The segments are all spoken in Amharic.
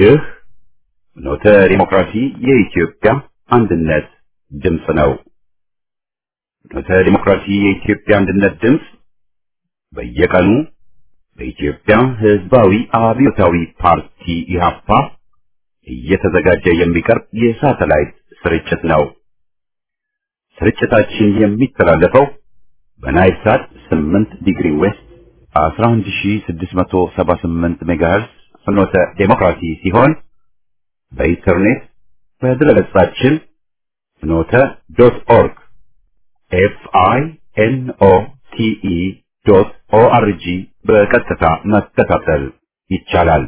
ይህ ኖተ ዲሞክራሲ የኢትዮጵያ አንድነት ድምፅ ነው። ኖተ ዲሞክራሲ የኢትዮጵያ አንድነት ድምፅ በየቀኑ በኢትዮጵያ ሕዝባዊ አብዮታዊ ፓርቲ ኢህአፓ እየተዘጋጀ የሚቀርብ የሳተላይት ስርጭት ነው። ስርጭታችን የሚተላለፈው በናይል ሳት 8 ዲግሪ ዌስት 11678 ሜጋሄርዝ ፍኖተ ዴሞክራሲ ሲሆን በኢንተርኔት በድረገጻችን ፍኖተ ዶት ኦርግ ኤፍ አይ ኤን ኦ ቲ ኢ ዶት ኦ አር ጂ በቀጥታ መከታተል ይቻላል።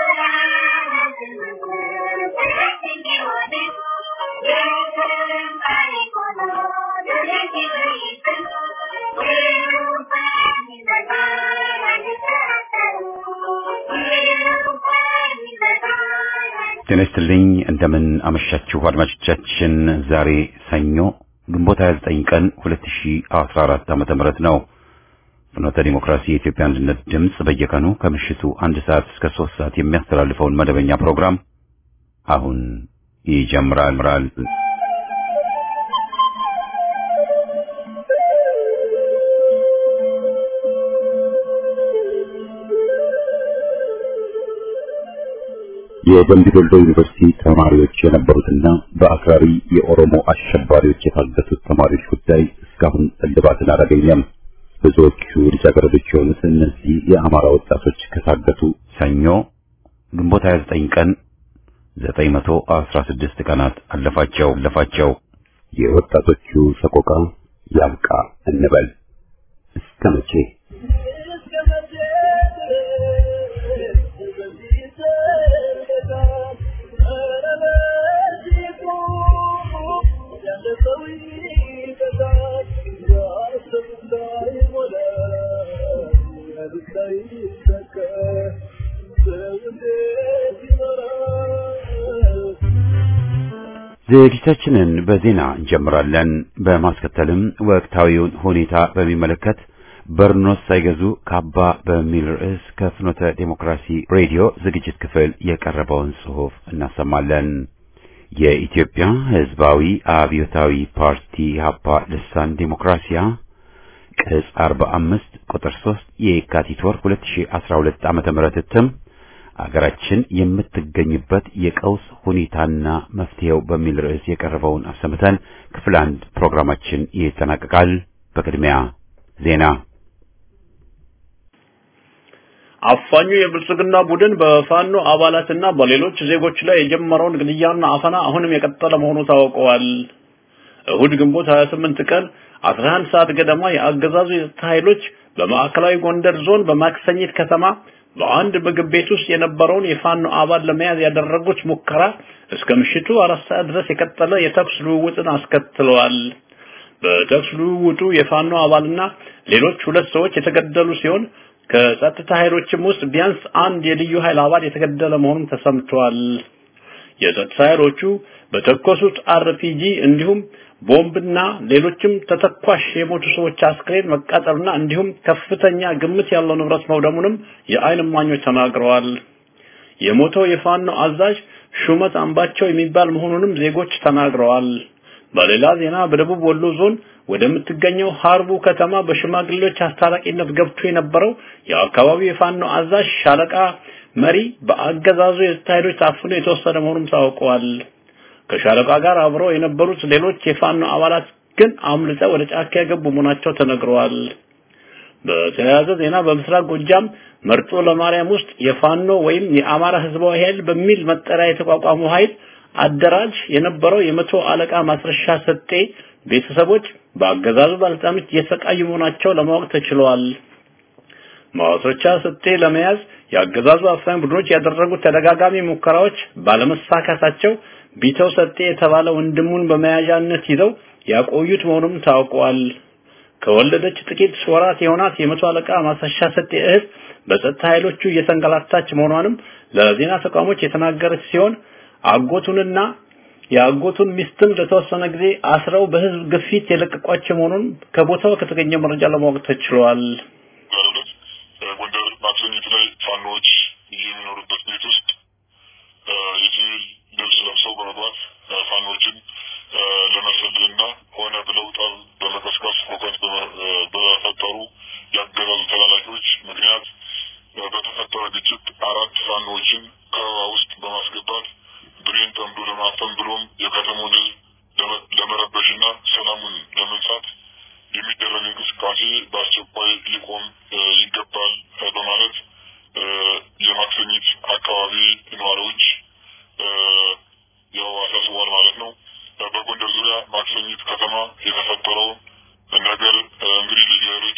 ጤና ይስጥልኝ እንደምን አመሻችሁ አድማጮቻችን። ዛሬ ሰኞ ግንቦት 29 ቀን 2014 ዓመተ ምህረት ነው። ፍኖተ ዲሞክራሲ የኢትዮጵያ አንድነት ድምፅ በየቀኑ ከምሽቱ አንድ ሰዓት እስከ ሶስት ሰዓት የሚያስተላልፈውን መደበኛ ፕሮግራም አሁን ይጀምራል። የደምቢ ዶሎ ዩኒቨርሲቲ ተማሪዎች የነበሩትና በአክራሪ የኦሮሞ አሸባሪዎች የታገቱት ተማሪዎች ጉዳይ እስካሁን እልባትን አላገኘም። ብዙዎቹ ልጃገረዶች የሆኑት እነዚህ የአማራ ወጣቶች ከታገቱ ሰኞ ግንቦት 29 ቀን 916 ቀናት አለፋቸው አለፋቸው። የወጣቶቹ ሰቆቃ ያብቃ እንበል እስከ መቼ? ዝግጅታችንን በዜና እንጀምራለን። በማስከተልም ወቅታዊውን ሁኔታ በሚመለከት በርኖስ ሳይገዙ ካባ በሚል ርዕስ ከፍኖተ ዴሞክራሲ ሬዲዮ ዝግጅት ክፍል የቀረበውን ጽሑፍ እናሰማለን። የኢትዮጵያ ሕዝባዊ አብዮታዊ ፓርቲ ኢህአፓ ልሳን ዴሞክራሲያ ቅጽ 45 ቁጥር 3 የካቲት ወር 2012 ዓመተ ምህረት እትም አገራችን የምትገኝበት የቀውስ ሁኔታና መፍትሄው በሚል ርዕስ የቀረበውን አሰምተን ክፍል አንድ ፕሮግራማችን ይጠናቀቃል። በቅድሚያ ዜና። አፋኙ የብልጽግና ቡድን በፋኖ አባላትና በሌሎች ዜጎች ላይ የጀመረውን ግድያና አፈና አሁንም የቀጠለ መሆኑ ታውቀዋል። እሁድ ግንቦት 28 ቀን 11 ሰዓት ገደማ የአገዛዙ የጸጥታ ኃይሎች በማዕከላዊ ጎንደር ዞን በማክሰኝት ከተማ በአንድ ምግብ ቤት ውስጥ የነበረውን የፋኖ አባል ለመያዝ ያደረጉት ሙከራ እስከ ምሽቱ አራት ሰዓት ድረስ የቀጠለ የተኩስ ልውውጥን አስከትለዋል። በተኩስ ልውውጡ የፋኖ አባልና ሌሎች ሁለት ሰዎች የተገደሉ ሲሆን ከጸጥታ ኃይሎችም ውስጥ ቢያንስ አንድ የልዩ ኃይል አባል የተገደለ መሆኑን ተሰምቷል። የጸጥታ ኃይሎቹ በተኮሱት አርፒጂ እንዲሁም ቦምብና ሌሎችም ተተኳሽ የሞቱ ሰዎች አስክሬን መቃጠልና እንዲሁም ከፍተኛ ግምት ያለው ንብረት መውደሙንም የዓይን እማኞች ተናግረዋል። የሞተው የፋኖ አዛዥ ሹመት አምባቸው የሚባል መሆኑንም ዜጎች ተናግረዋል። በሌላ ዜና በደቡብ ወሎ ዞን ወደምትገኘው ሀርቡ ከተማ በሽማግሌዎች አስታራቂነት ገብቶ የነበረው የአካባቢው የፋኖ አዛዥ ሻለቃ መሪ በአገዛዙ የጸጥታ ኃይሎች ታፍኖ የተወሰደ መሆኑም ታውቀዋል። ከሻለቃ ጋር አብረው የነበሩት ሌሎች የፋኖ አባላት ግን አምልጠው ወደ ጫካ የገቡ መሆናቸው ተነግረዋል። በተያያዘ ዜና በምስራቅ ጎጃም መርጦ ለማርያም ውስጥ የፋኖ ወይም የአማራ ህዝባዊ ኃይል በሚል መጠሪያ የተቋቋመው ኃይል አደራጅ የነበረው የመቶ አለቃ ማስረሻ ሰጤ ቤተሰቦች በአገዛዙ ባለስልጣኖች እየተሰቃዩ መሆናቸው ለማወቅ ተችሏል። ማስረሻ ሰጤ ለመያዝ የአገዛዙ አፋኝ ቡድኖች ያደረጉት ተደጋጋሚ ሙከራዎች ባለመሳካታቸው ቢተው ሰጤ የተባለ ወንድሙን በመያዣነት ይዘው ያቆዩት መሆኑም ታውቋል። ከወለደች ጥቂት ወራት የሆናት የመቶ አለቃ ማስረሻ ሰጤ እህት በጸጥታ ኃይሎቹ እየተንገላታች መሆኗንም ለዜና ተቋሞች የተናገረች ሲሆን አጎቱንና የአጎቱን ሚስትም ለተወሰነ ጊዜ አስረው በህዝብ ግፊት የለቀቋቸው መሆኑን ከቦታው ከተገኘ መረጃ ለማወቅ ተችሏል። ጎንደር ማክሰኝት ላይ ፋኖች የሚኖሩበት ቤት ውስጥ ግጭት አራት ፋኖዎችን ከበባ ውስጥ በማስገባት ብሬን ጠምዶ ለማፈን ብሎም የከተማውን ሕዝብ ለመረበሽና ሰላሙን ለመንሳት የሚደረግ እንቅስቃሴ በአስቸኳይ ሊቆም ይገባል በማለት የማክሰኝት አካባቢ ነዋሪዎች ያው አሳስቧል ማለት ነው። በጎንደር ዙሪያ ማክሰኝት ከተማ የተፈጠረው ነገር እንግዲህ ልዩ ኃይሎች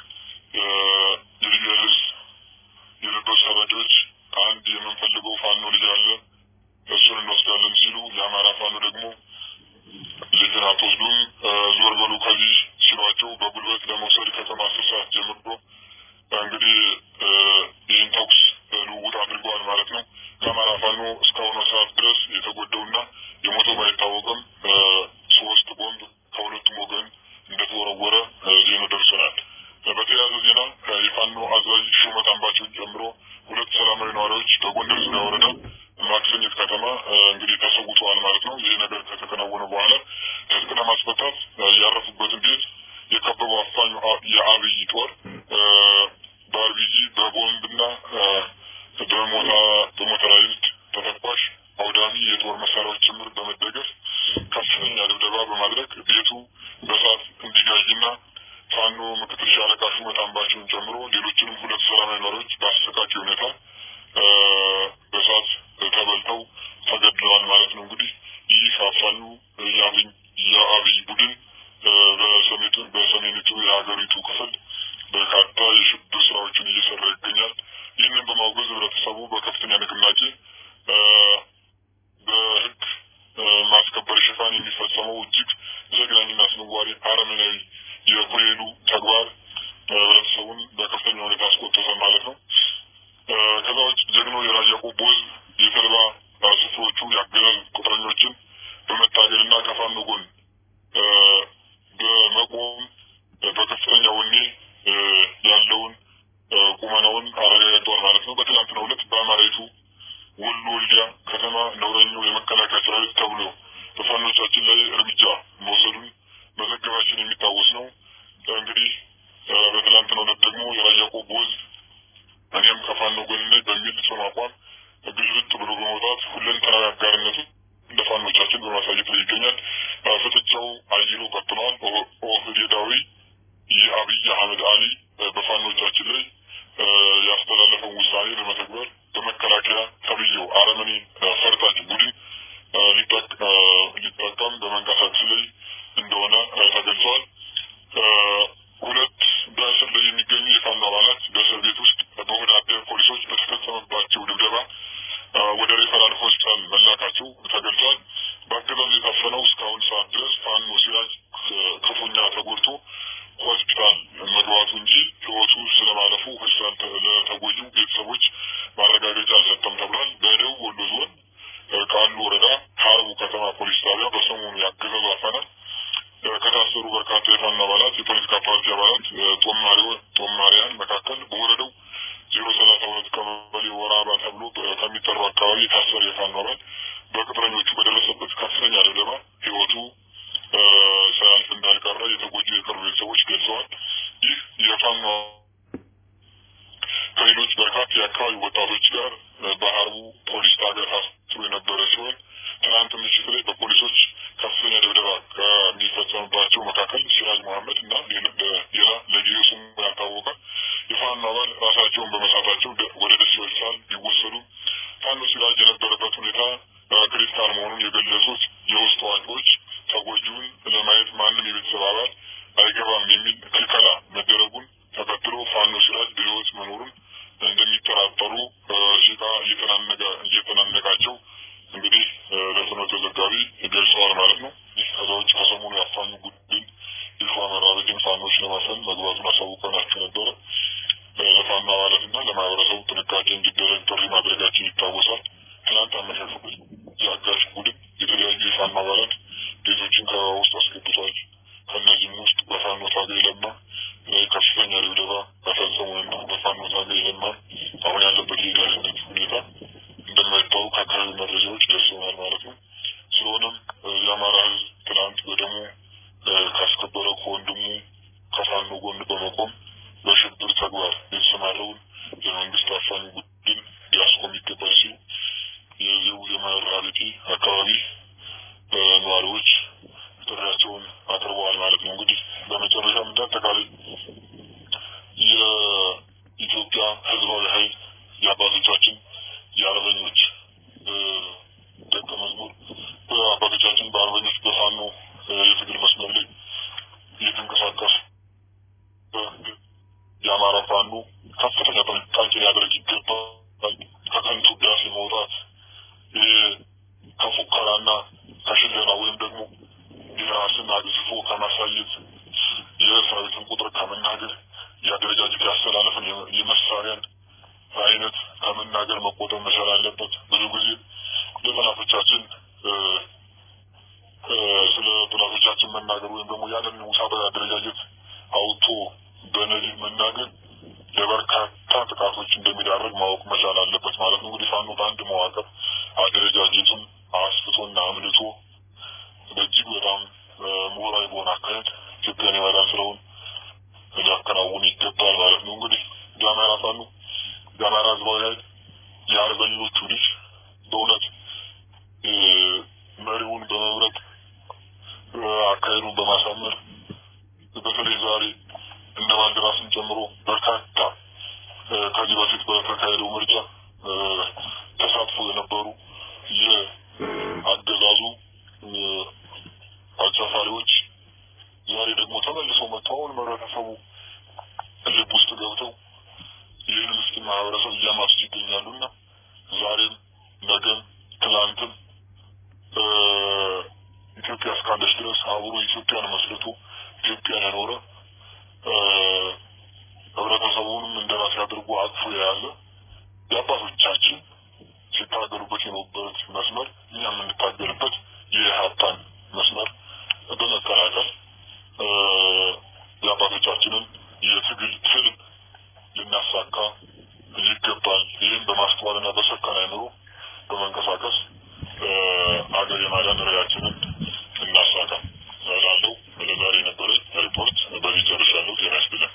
የልዩ ኃይል የለበሱ ሰራጆች አንድ የምንፈልገው ፋኖ ልጅ አለ እሱን እንወስዳለን ሲሉ የአማራ ፋኖ ደግሞ ልጅን አትወስዱም ዞር በሉ ከዚህ ሲሏቸው በጉልበት ለመውሰድ ከተማ አስር ሰዓት ጀምሮ እንግዲህ ይህን ተኩስ ልውውጥ አድርገዋል ማለት ነው። ከአማራ ፋኖ እስካሁኑ ሰዓት ድረስ የተጎዳውና የሞተው ባይታወቅም ሶስት ቦምብ ከሁለቱም ወገን እንደተወረወረ ዜና ደርሰናል። በተያያዘ ዜና የፋኖ አዛዥ ሹመት አምባቸውን ጨምሮ ሁለት ሰላማዊ ነዋሪዎች በጎንደር ዙሪያ ወረዳ ማክሰኝት ከተማ እንግዲህ ተሰውተዋል ማለት ነው። ይህ ነገር ከተከናወነ በኋላ ትጥቅ ለማስፈታት ያረፉበትን ቤት የከበበው አፋኙ የአብይ ጦር በአርቢጂ በቦምብና በሞታ በሞተራይዝድ ተተኳሽ አውዳሚ የጦር መሳሪያዎች ጭምር በመደገፍ ከፍተኛ ድብደባ በማድረግ ቤቱ በእሳት እንዲጋይና ፋኖ ምክትል ሻለቃ ሹመት አምባቸውን ጨምሮ ሌሎችንም ሁለት ሰላማዊ ነዋሪዎች በአሰቃቂ ሁኔታ በእሳት ተበልተው ተገድለዋል ማለት ነው። እንግዲህ ይህ አፋኙ የአብይ ቡድን በሰሜኒቱ የሀገሪቱ ክፍል በርካታ የሽብር ስራዎችን እየሰራ ይገኛል። ይህንን በማውገዝ ህብረተሰቡ በከፍተኛ ንቅናቄ በህግ ማስከበር ሽፋን የሚፈጸመው እጅግ ዘግናኝና አስነዋሪ አረመናዊ የኮሌሉ ተግባር ህብረተሰቡን በከፍተኛ ሁኔታ አስቆጥቷል ማለት ነው። ከዛ ውጭ ጀግኖ የራያ ቆቦ ህዝብ የተልባ ስፍሮቹ የአገዛዝ ቁጥረኞችን በመታገልና ከፋኖ ጎን በመቆም በከፍተኛ ወኔ ያለውን ቁመናውን አረጋግጧል ማለት ነው። በትናንትናው ዕለት በአማራይቱ ወሎ ወልዲያ ከተማ ነውረኛው የመከላከያ ሰራዊት ተብሎ በፋኖቻችን ላይ እርምጃ መውሰዱን መዘገባችን የሚታወስ ነው። እንግዲህ በትናንትናው ዕለት ደግሞ የራያ ቆቦ ህዝብ እኔም ከፋኖ ጎን ነኝ በሚል ጽኑ አቋም ግልብጥ ብሎ በመውጣት ሁለንተናዊ አጋርነቱ እንደ ፋኖቻችን በማሳየት ላይ ይገኛል። ፍጥጫው አይሎ ቀጥሏል። ኦህዴዳዊ የአብይ አህመድ አሊ በፋኖቻችን ላይ ያስተላለፈውን ውሳኔ ለመተግበር በመከላከያ ተብዬው አረመኔ ፈርጣጭ ቡድን ሊጠቀም በመንቀሳቀስ ላይ እንደሆነ ተገልጿል። ሁለት በእስር ላይ የሚገኙ የፋኖ አባላት በእስር ቤት ውስጥ በወዳደር ፖሊሶች በተፈጸመባቸው ድብደባ ወደ ሬፈራል ሆስፒታል መላካቸው ተገልጿል። በአገዛዙ የታፈነው እስካሁን ሰዓት ድረስ ፋኖ ሲራጅ ክፉኛ ተጎድቶ ሆስፒታል መግባቱ እንጂ ሕይወቱ ስለማለፉ ሆስፒታል ለተጎጂው ቤተሰቦች ማረጋገጫ አልሰጠም ተብሏል። በደቡብ ወሎ ዞን ቃሉ ወረዳ ሀርቡ ከተማ ፖሊስ ጣቢያ በሰሞኑ ያገዛዙ አፈና ከታሰሩ በርካታ የፋኖ አባላት፣ የፖለቲካ ፓርቲ አባላት፣ ጦማሪያን መካከል በወረዳው ዜሮ ሰላሳ ሁለት ቀበሌ ወራባ ተብሎ ከሚጠራው አካባቢ የታሰረ የፋኖ አባል በቅጥረኞቹ በደረሰበት ከፍተኛ ድብደባ ሕይወቱ ሳያልፍ እንዳልቀረ የተጎጂ የቅርብ ቤተሰቦች ገልጸዋል። ይህ የፋኖ ከሌሎች በርካታ የአካባቢ ወጣቶች ጋር በሀርቡ ፖሊስ ጣቢያ ታስሮ የነበረ ሲሆን ትናንት ምሽት ላይ በፖሊሶች ከፍተኛ ድብደባ ከሚፈጸምባቸው መካከል ሲራጅ መሐመድ እና ሌላ ለጊዜው ስሙ ያልታወቀ የፋኖ አባል ራሳቸውን በመሳታቸው ወደ ደሴ ሆስፒታል ቢወሰዱ ፋኖ ሲራጅ የነበረበት ሁኔታ ክሪቲካል መሆኑን የገለጹት የውስጥ አዋቂዎች ተጎጂውን ለማየት ማንም የቤተሰብ አባል አይገባም የሚል ክልከላ መደረጉን ተከትሎ ፋኖ ሲራጅ በሕይወት መኖሩን እንደሚጠራጠሩ ሲቃ እየተናነቃቸው እንግዲህ ለፍኖተ ዘጋቢ ገልጸዋል ማለት ነው። ይህ ከዛ ውጭ ከሰሞኑ ያፋኙ ቡድን ይፋ መራበትን ፋኖች ለማፈን መግባቱን አሳውቀናችሁ ነበረ። ለፋኖ አባላትና ለማህበረሰቡ ጥንቃቄ እንዲደረግ ጥሪ ማድረጋችን ይታወሳል። ትናንት አመሻሹ የአጋች ቡድን የተለያዩ የፋኖ አባላት ቤቶችን ከበባ ውስጥ አስገብቷል። ከእነዚህም ውስጥ በፋኖ ታጋይ ለማ ከፍተኛ ድብደባ በፈጸሙና በፋኖ ታጋይ ለማ አሁን ያለበት የደህንነት ሁኔታ እንደማይታወቅ ከአካባቢ መረጃዎች ደርሰውናል ማለት ነው። ስለሆነም የአማራ ሕዝብ ትናንት በደሙ ካስከበረ ከወንድሙ ከፋኖ ጎን በመቆም በሽብር ተግባር የተሰማረውን የመንግስት አፋኝ የአባቶቻችን የአርበኞች ደቀ መዝሙር በአባቶቻችን በአርበኞች በፋኖ የትግል መስመር ላይ እየተንቀሳቀሱ የአማራ ፋኖ ከፍተኛ ጥንቃቄ ሊያደርግ ይገባል። ከከንቱ ውዳሴ መውጣት ከፉከራና ከሽለላ ወይም ደግሞ የራስን አግዝፎ ከማሳየት የሰራዊትን ቁጥር ከመናገር የአደረጃጀት ያስተላለፍን የመሳሪያን አይነት ከመናገር መቆጠብ መቻል አለበት። ብዙ ጊዜ ለጠላቶቻችን ስለ ጠላቶቻችን መናገር ወይም ደግሞ ያንን ውሳጣዊ አደረጃጀት አውጥቶ በነዲህ መናገር ለበርካታ ጥቃቶች እንደሚዳረግ ማወቅ መቻል አለበት ማለት ነው። እንግዲህ ፋኖ በአንድ መዋቅር አደረጃጀቱን አስፍቶና አምልቶ በእጅግ በጣም ምሁራዊ በሆነ አካሄድ ኢትዮጵያን የማዳን ስራውን ሊያከናውን ይገባል ማለት ነው። እንግዲህ የአማራ ፋኖ የአማራ ህዝባዊ ኃይል የአርበኞቹ ልጅ በእውነት መሪውን በመምረጥ አካሄዱን በማሳመር በተለይ ዛሬ እነ ባልደራስን ጨምሮ በርካታ ከዚህ በፊት በተካሄደው ምርጫ ተሳትፎ የነበሩ የአገዛዙ አጫፋሪዎች ዛሬ ደግሞ ተመልሰው መጥተው አሁን ህብረተሰቡ ልብ ውስጥ ገብተው ይህን ምስኪን ማህበረሰብ እያማሱ ይገኛሉና ዛሬም ነገም ትላንትም ኢትዮጵያ እስካለች ድረስ አብሮ ኢትዮጵያን መስርቶ ኢትዮጵያን ያኖረ ህብረተሰቡንም እንደራሴ አድርጎ አቅፎ የያዘ የአባቶቻችን ሲታገሉበት የነበሩት መስመር እኛ የምንታገልበት የሀብታን መስመር በመቀላቀል የአባቶቻችንን የትግል ትልም ልናሳካ ይገባል። ይህም በማስተዋልና በሰከነ አእምሮ በመንቀሳቀስ አገር የማዳን ራዕያችንን እናሳካ እላለሁ። ለዛሬ የነበረኝ ሪፖርት በዚህ ጨርሻለሁ። ጤና ይስጥልኝ።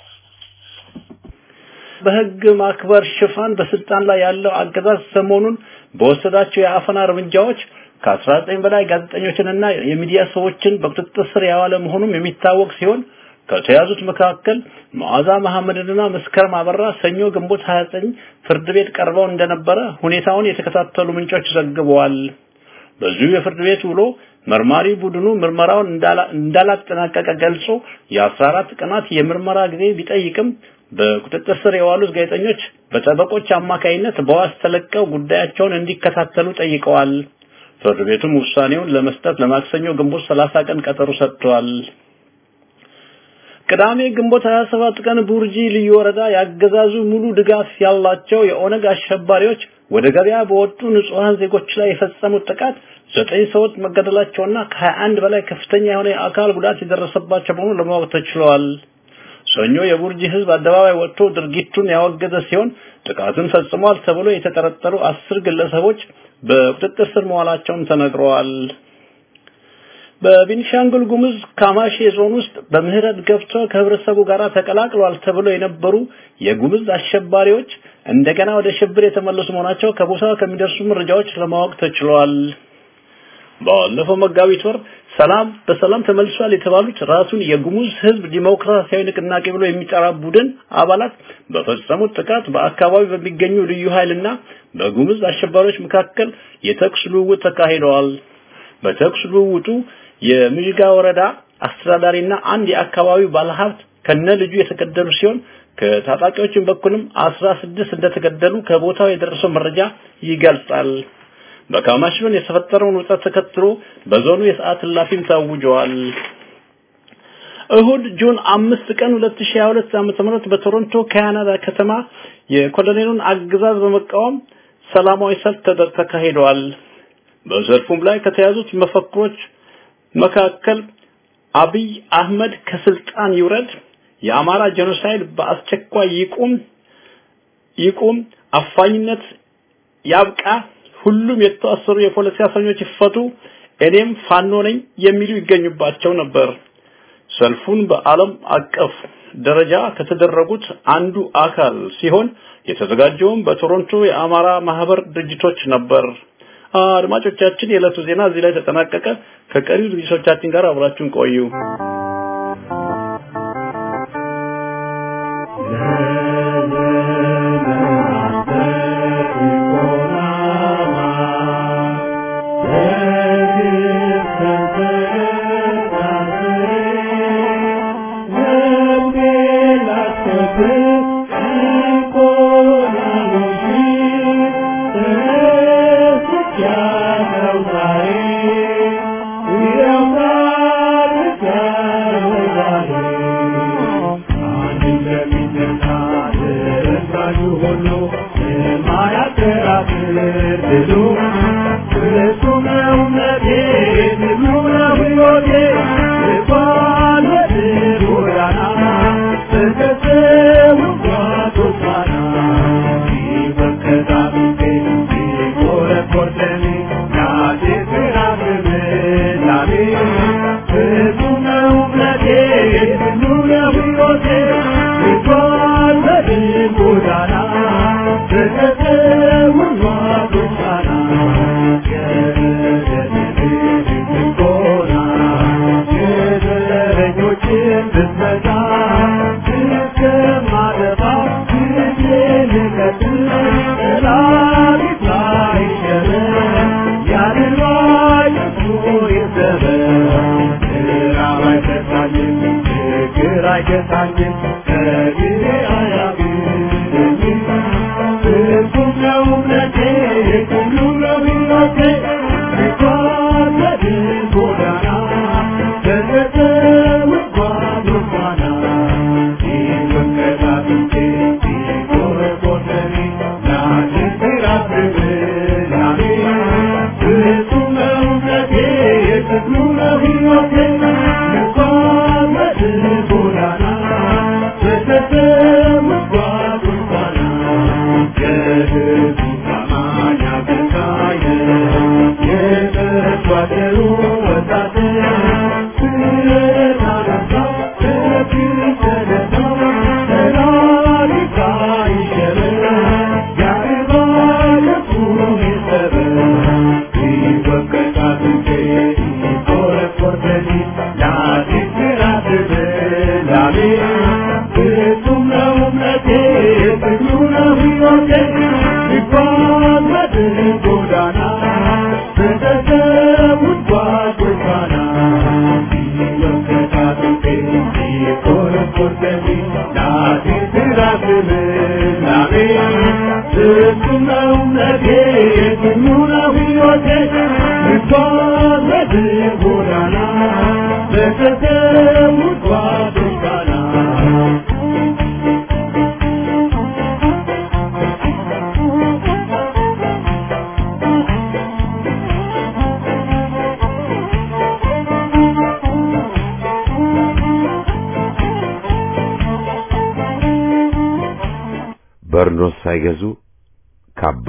በህግ ማክበር ሽፋን በስልጣን ላይ ያለው አገዛዝ ሰሞኑን በወሰዳቸው የአፈና እርምጃዎች ከ19 በላይ ጋዜጠኞችንና የሚዲያ ሰዎችን በቁጥጥር ስር ያዋለ መሆኑም የሚታወቅ ሲሆን ከተያዙት መካከል መዓዛ መሐመድና መስከረም አበራ ሰኞ ግንቦት 29 ፍርድ ቤት ቀርበው እንደነበረ ሁኔታውን የተከታተሉ ምንጮች ዘግበዋል። በዚሁ የፍርድ ቤት ውሎ መርማሪ ቡድኑ ምርመራውን እንዳላጠናቀቀ ገልጾ የ14 ቀናት የምርመራ ጊዜ ቢጠይቅም በቁጥጥር ስር የዋሉት ጋዜጠኞች በጠበቆች አማካይነት በዋስ ተለቀው ጉዳያቸውን እንዲከታተሉ ጠይቀዋል። ፍርድ ቤቱም ውሳኔውን ለመስጠት ለማክሰኞ ግንቦት 30 ቀን ቀጠሮ ሰጥቷል። ቅዳሜ ግንቦት 27 ቀን ቡርጂ ልዩ ወረዳ ያገዛዙ ሙሉ ድጋፍ ያላቸው የኦነግ አሸባሪዎች ወደ ገበያ በወጡ ንጹሃን ዜጎች ላይ የፈጸሙት ጥቃት ዘጠኝ ሰዎች መገደላቸውና ከ21 በላይ ከፍተኛ የሆነ የአካል ጉዳት የደረሰባቸው መሆኑን ለማወቅ ተችሏል። ሰኞ የቡርጂ ህዝብ አደባባይ ወጥቶ ድርጊቱን ያወገዘ ሲሆን ጥቃቱን ፈጽሟል ተብሎ የተጠረጠሩ አስር ግለሰቦች በቁጥጥር ስር መዋላቸውም ተነግረዋል። በቤኒሻንጉል ጉሙዝ ካማሺ ዞን ውስጥ በምህረት ገብተው ከህብረተሰቡ ጋር ተቀላቅሏል ተብሎ የነበሩ የጉሙዝ አሸባሪዎች እንደገና ወደ ሽብር የተመለሱ መሆናቸው ከቦታው ከሚደርሱ መረጃዎች ለማወቅ ተችሏል። ባለፈው መጋቢት ወር ሰላም በሰላም ተመልሷል የተባሉት ራሱን የጉሙዝ ህዝብ ዲሞክራሲያዊ ንቅናቄ ብሎ የሚጠራ ቡድን አባላት በፈጸሙት ጥቃት በአካባቢው በሚገኙ ልዩ ኃይልና በጉሙዝ አሸባሪዎች መካከል የተኩስ ልውውጥ ተካሂደዋል። በተኩስ ልውውጡ የምዥጋ ወረዳ አስተዳዳሪና አንድ የአካባቢው ባለሀብት ከነ ልጁ የተገደሉ ሲሆን ከታጣቂዎችን በኩልም 16 እንደተገደሉ ከቦታው የደረሰው መረጃ ይገልጻል። በካማሽ ዞን የተፈጠረውን ውጥረት ተከትሎ በዞኑ የሰዓት እላፊም ታውጇል። እሁድ ጁን አምስት ቀን 2022 ዓ.ም በቶሮንቶ ካናዳ ከተማ የኮሎኔሉን አገዛዝ በመቃወም ሰላማዊ ሰልፍ ተካሂዷል። በሰልፉም ላይ ከተያዙት መፈክሮች መካከል አብይ አህመድ ከስልጣን ይውረድ፣ የአማራ ጄኖሳይድ በአስቸኳይ ይቁም ይቁም፣ አፋኝነት ያብቃ፣ ሁሉም የታሰሩ የፖለቲካ እስረኞች ይፈቱ፣ እኔም ፋኖ ነኝ የሚሉ ይገኙባቸው ነበር። ሰልፉን በዓለም አቀፍ ደረጃ ከተደረጉት አንዱ አካል ሲሆን የተዘጋጀውም በቶሮንቶ የአማራ ማህበር ድርጅቶች ነበር። አድማጮቻችን የዕለቱ ዜና እዚህ ላይ ተጠናቀቀ። ከቀሪው ዝግጅቶቻችን ጋር አብራችሁን ቆዩ። ለዘመናት ሁሉ የማያከራክር ድሉ እሱ ነው እምነቴ ድሉ ነው ሕይወቴ ልጓዝ በድል ጎዳና በከሰው ጓዶች ፋና ሲመከታቱቴ ሲቆረቆር ደሜ ናቴ ፍራግም ላሜ እሱ ነው እምነቴ ድሉ ነው ሕይወቴ ልጓዝ በድል ጎዳና በከሰው ጓዶች ፋና ጎና የዘረኞችን ብትመታ እስከማጠፋ ጊዜ ልቀጥል ጠላቲቷ ይሸበር ያድርባይ እሱ ይሰበር ራብ አይገታኝም ችግር አይገታኝም ከጊዜ አያግደኝም ፍጹም ነው እምነቴ ሁሉ ነው ሕይወቴ ልጓዝ በድል ጎዳና በገጠር ጓዶች ፋና ሲመከታትቼ ሲቆረቆረኒ ናቴ ሲራብብ ላሜ ፍጹም ነው እምነቴ ሁሉ ነው ሕይወቴ ልጓዝ በድል ጎዳና በገጠር ጓዶች ፋና የሕዝቡ ታማኝ አገልጋይ የተጓደሉ ወታደር ስለታነሳ ለክርሰነታ ሰላሊታ ይሸበር ያርባ ለሱ ይሰበር ይወቀጣት እንጂ ይቆረቆር ደኒ ላቲት ራትብ ላሜ ፍጹም ነው እምነቴ ፍቅሩ ነው ሕይወቴ ልጓዝ በድል ጎዳና በተሰዉት ጓዶች ፋና ሲወቀጣት እንጂ ይቆረቆር ደኒ ላቲት ራትብ ላሜ ፍጹም ነው እምነቴ ፍቅሩ ነው ሕይወቴ ልጓዝ በድል ጎዳና በተሰዉት ጓዶች ፋና በርኖስ ሳይገዙ ካባ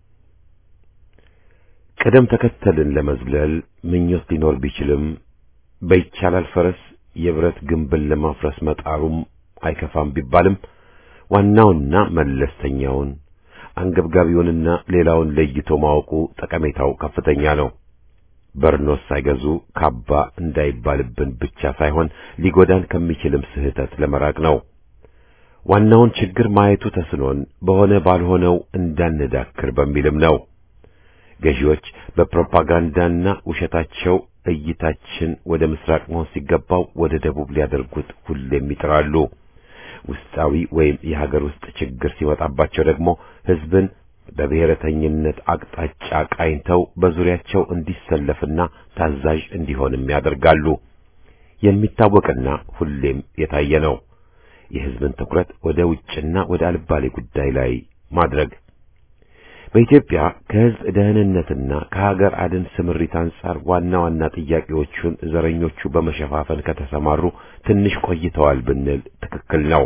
ቅደም ተከተልን ለመዝለል ምኞት ሊኖር ቢችልም በይቻላል ፈረስ የብረት ግንብን ለማፍረስ መጣሩም አይከፋም ቢባልም ዋናውና መለስተኛውን አንገብጋቢውንና ሌላውን ለይቶ ማወቁ ጠቀሜታው ከፍተኛ ነው። በርኖስ ሳይገዙ ካባ እንዳይባልብን ብቻ ሳይሆን ሊጎዳን ከሚችልም ስህተት ለመራቅ ነው። ዋናውን ችግር ማየቱ ተስኖን በሆነ ባልሆነው እንዳንዳክር በሚልም ነው። ገዢዎች በፕሮፓጋንዳና ውሸታቸው እይታችን ወደ ምስራቅ መሆን ሲገባው ወደ ደቡብ ሊያደርጉት ሁሌም ይጥራሉ። ውስጣዊ ወይም የሀገር ውስጥ ችግር ሲመጣባቸው ደግሞ ሕዝብን በብሔረተኝነት አቅጣጫ ቃኝተው በዙሪያቸው እንዲሰለፍና ታዛዥ እንዲሆንም ያደርጋሉ። የሚታወቅና ሁሌም የታየ ነው። የሕዝብን ትኩረት ወደ ውጭና ወደ አልባሌ ጉዳይ ላይ ማድረግ በኢትዮጵያ ከሕዝብ ደህንነትና ከሀገር አድን ስምሪት አንጻር ዋና ዋና ጥያቄዎቹን ዘረኞቹ በመሸፋፈን ከተሰማሩ ትንሽ ቆይተዋል ብንል ትክክል ነው።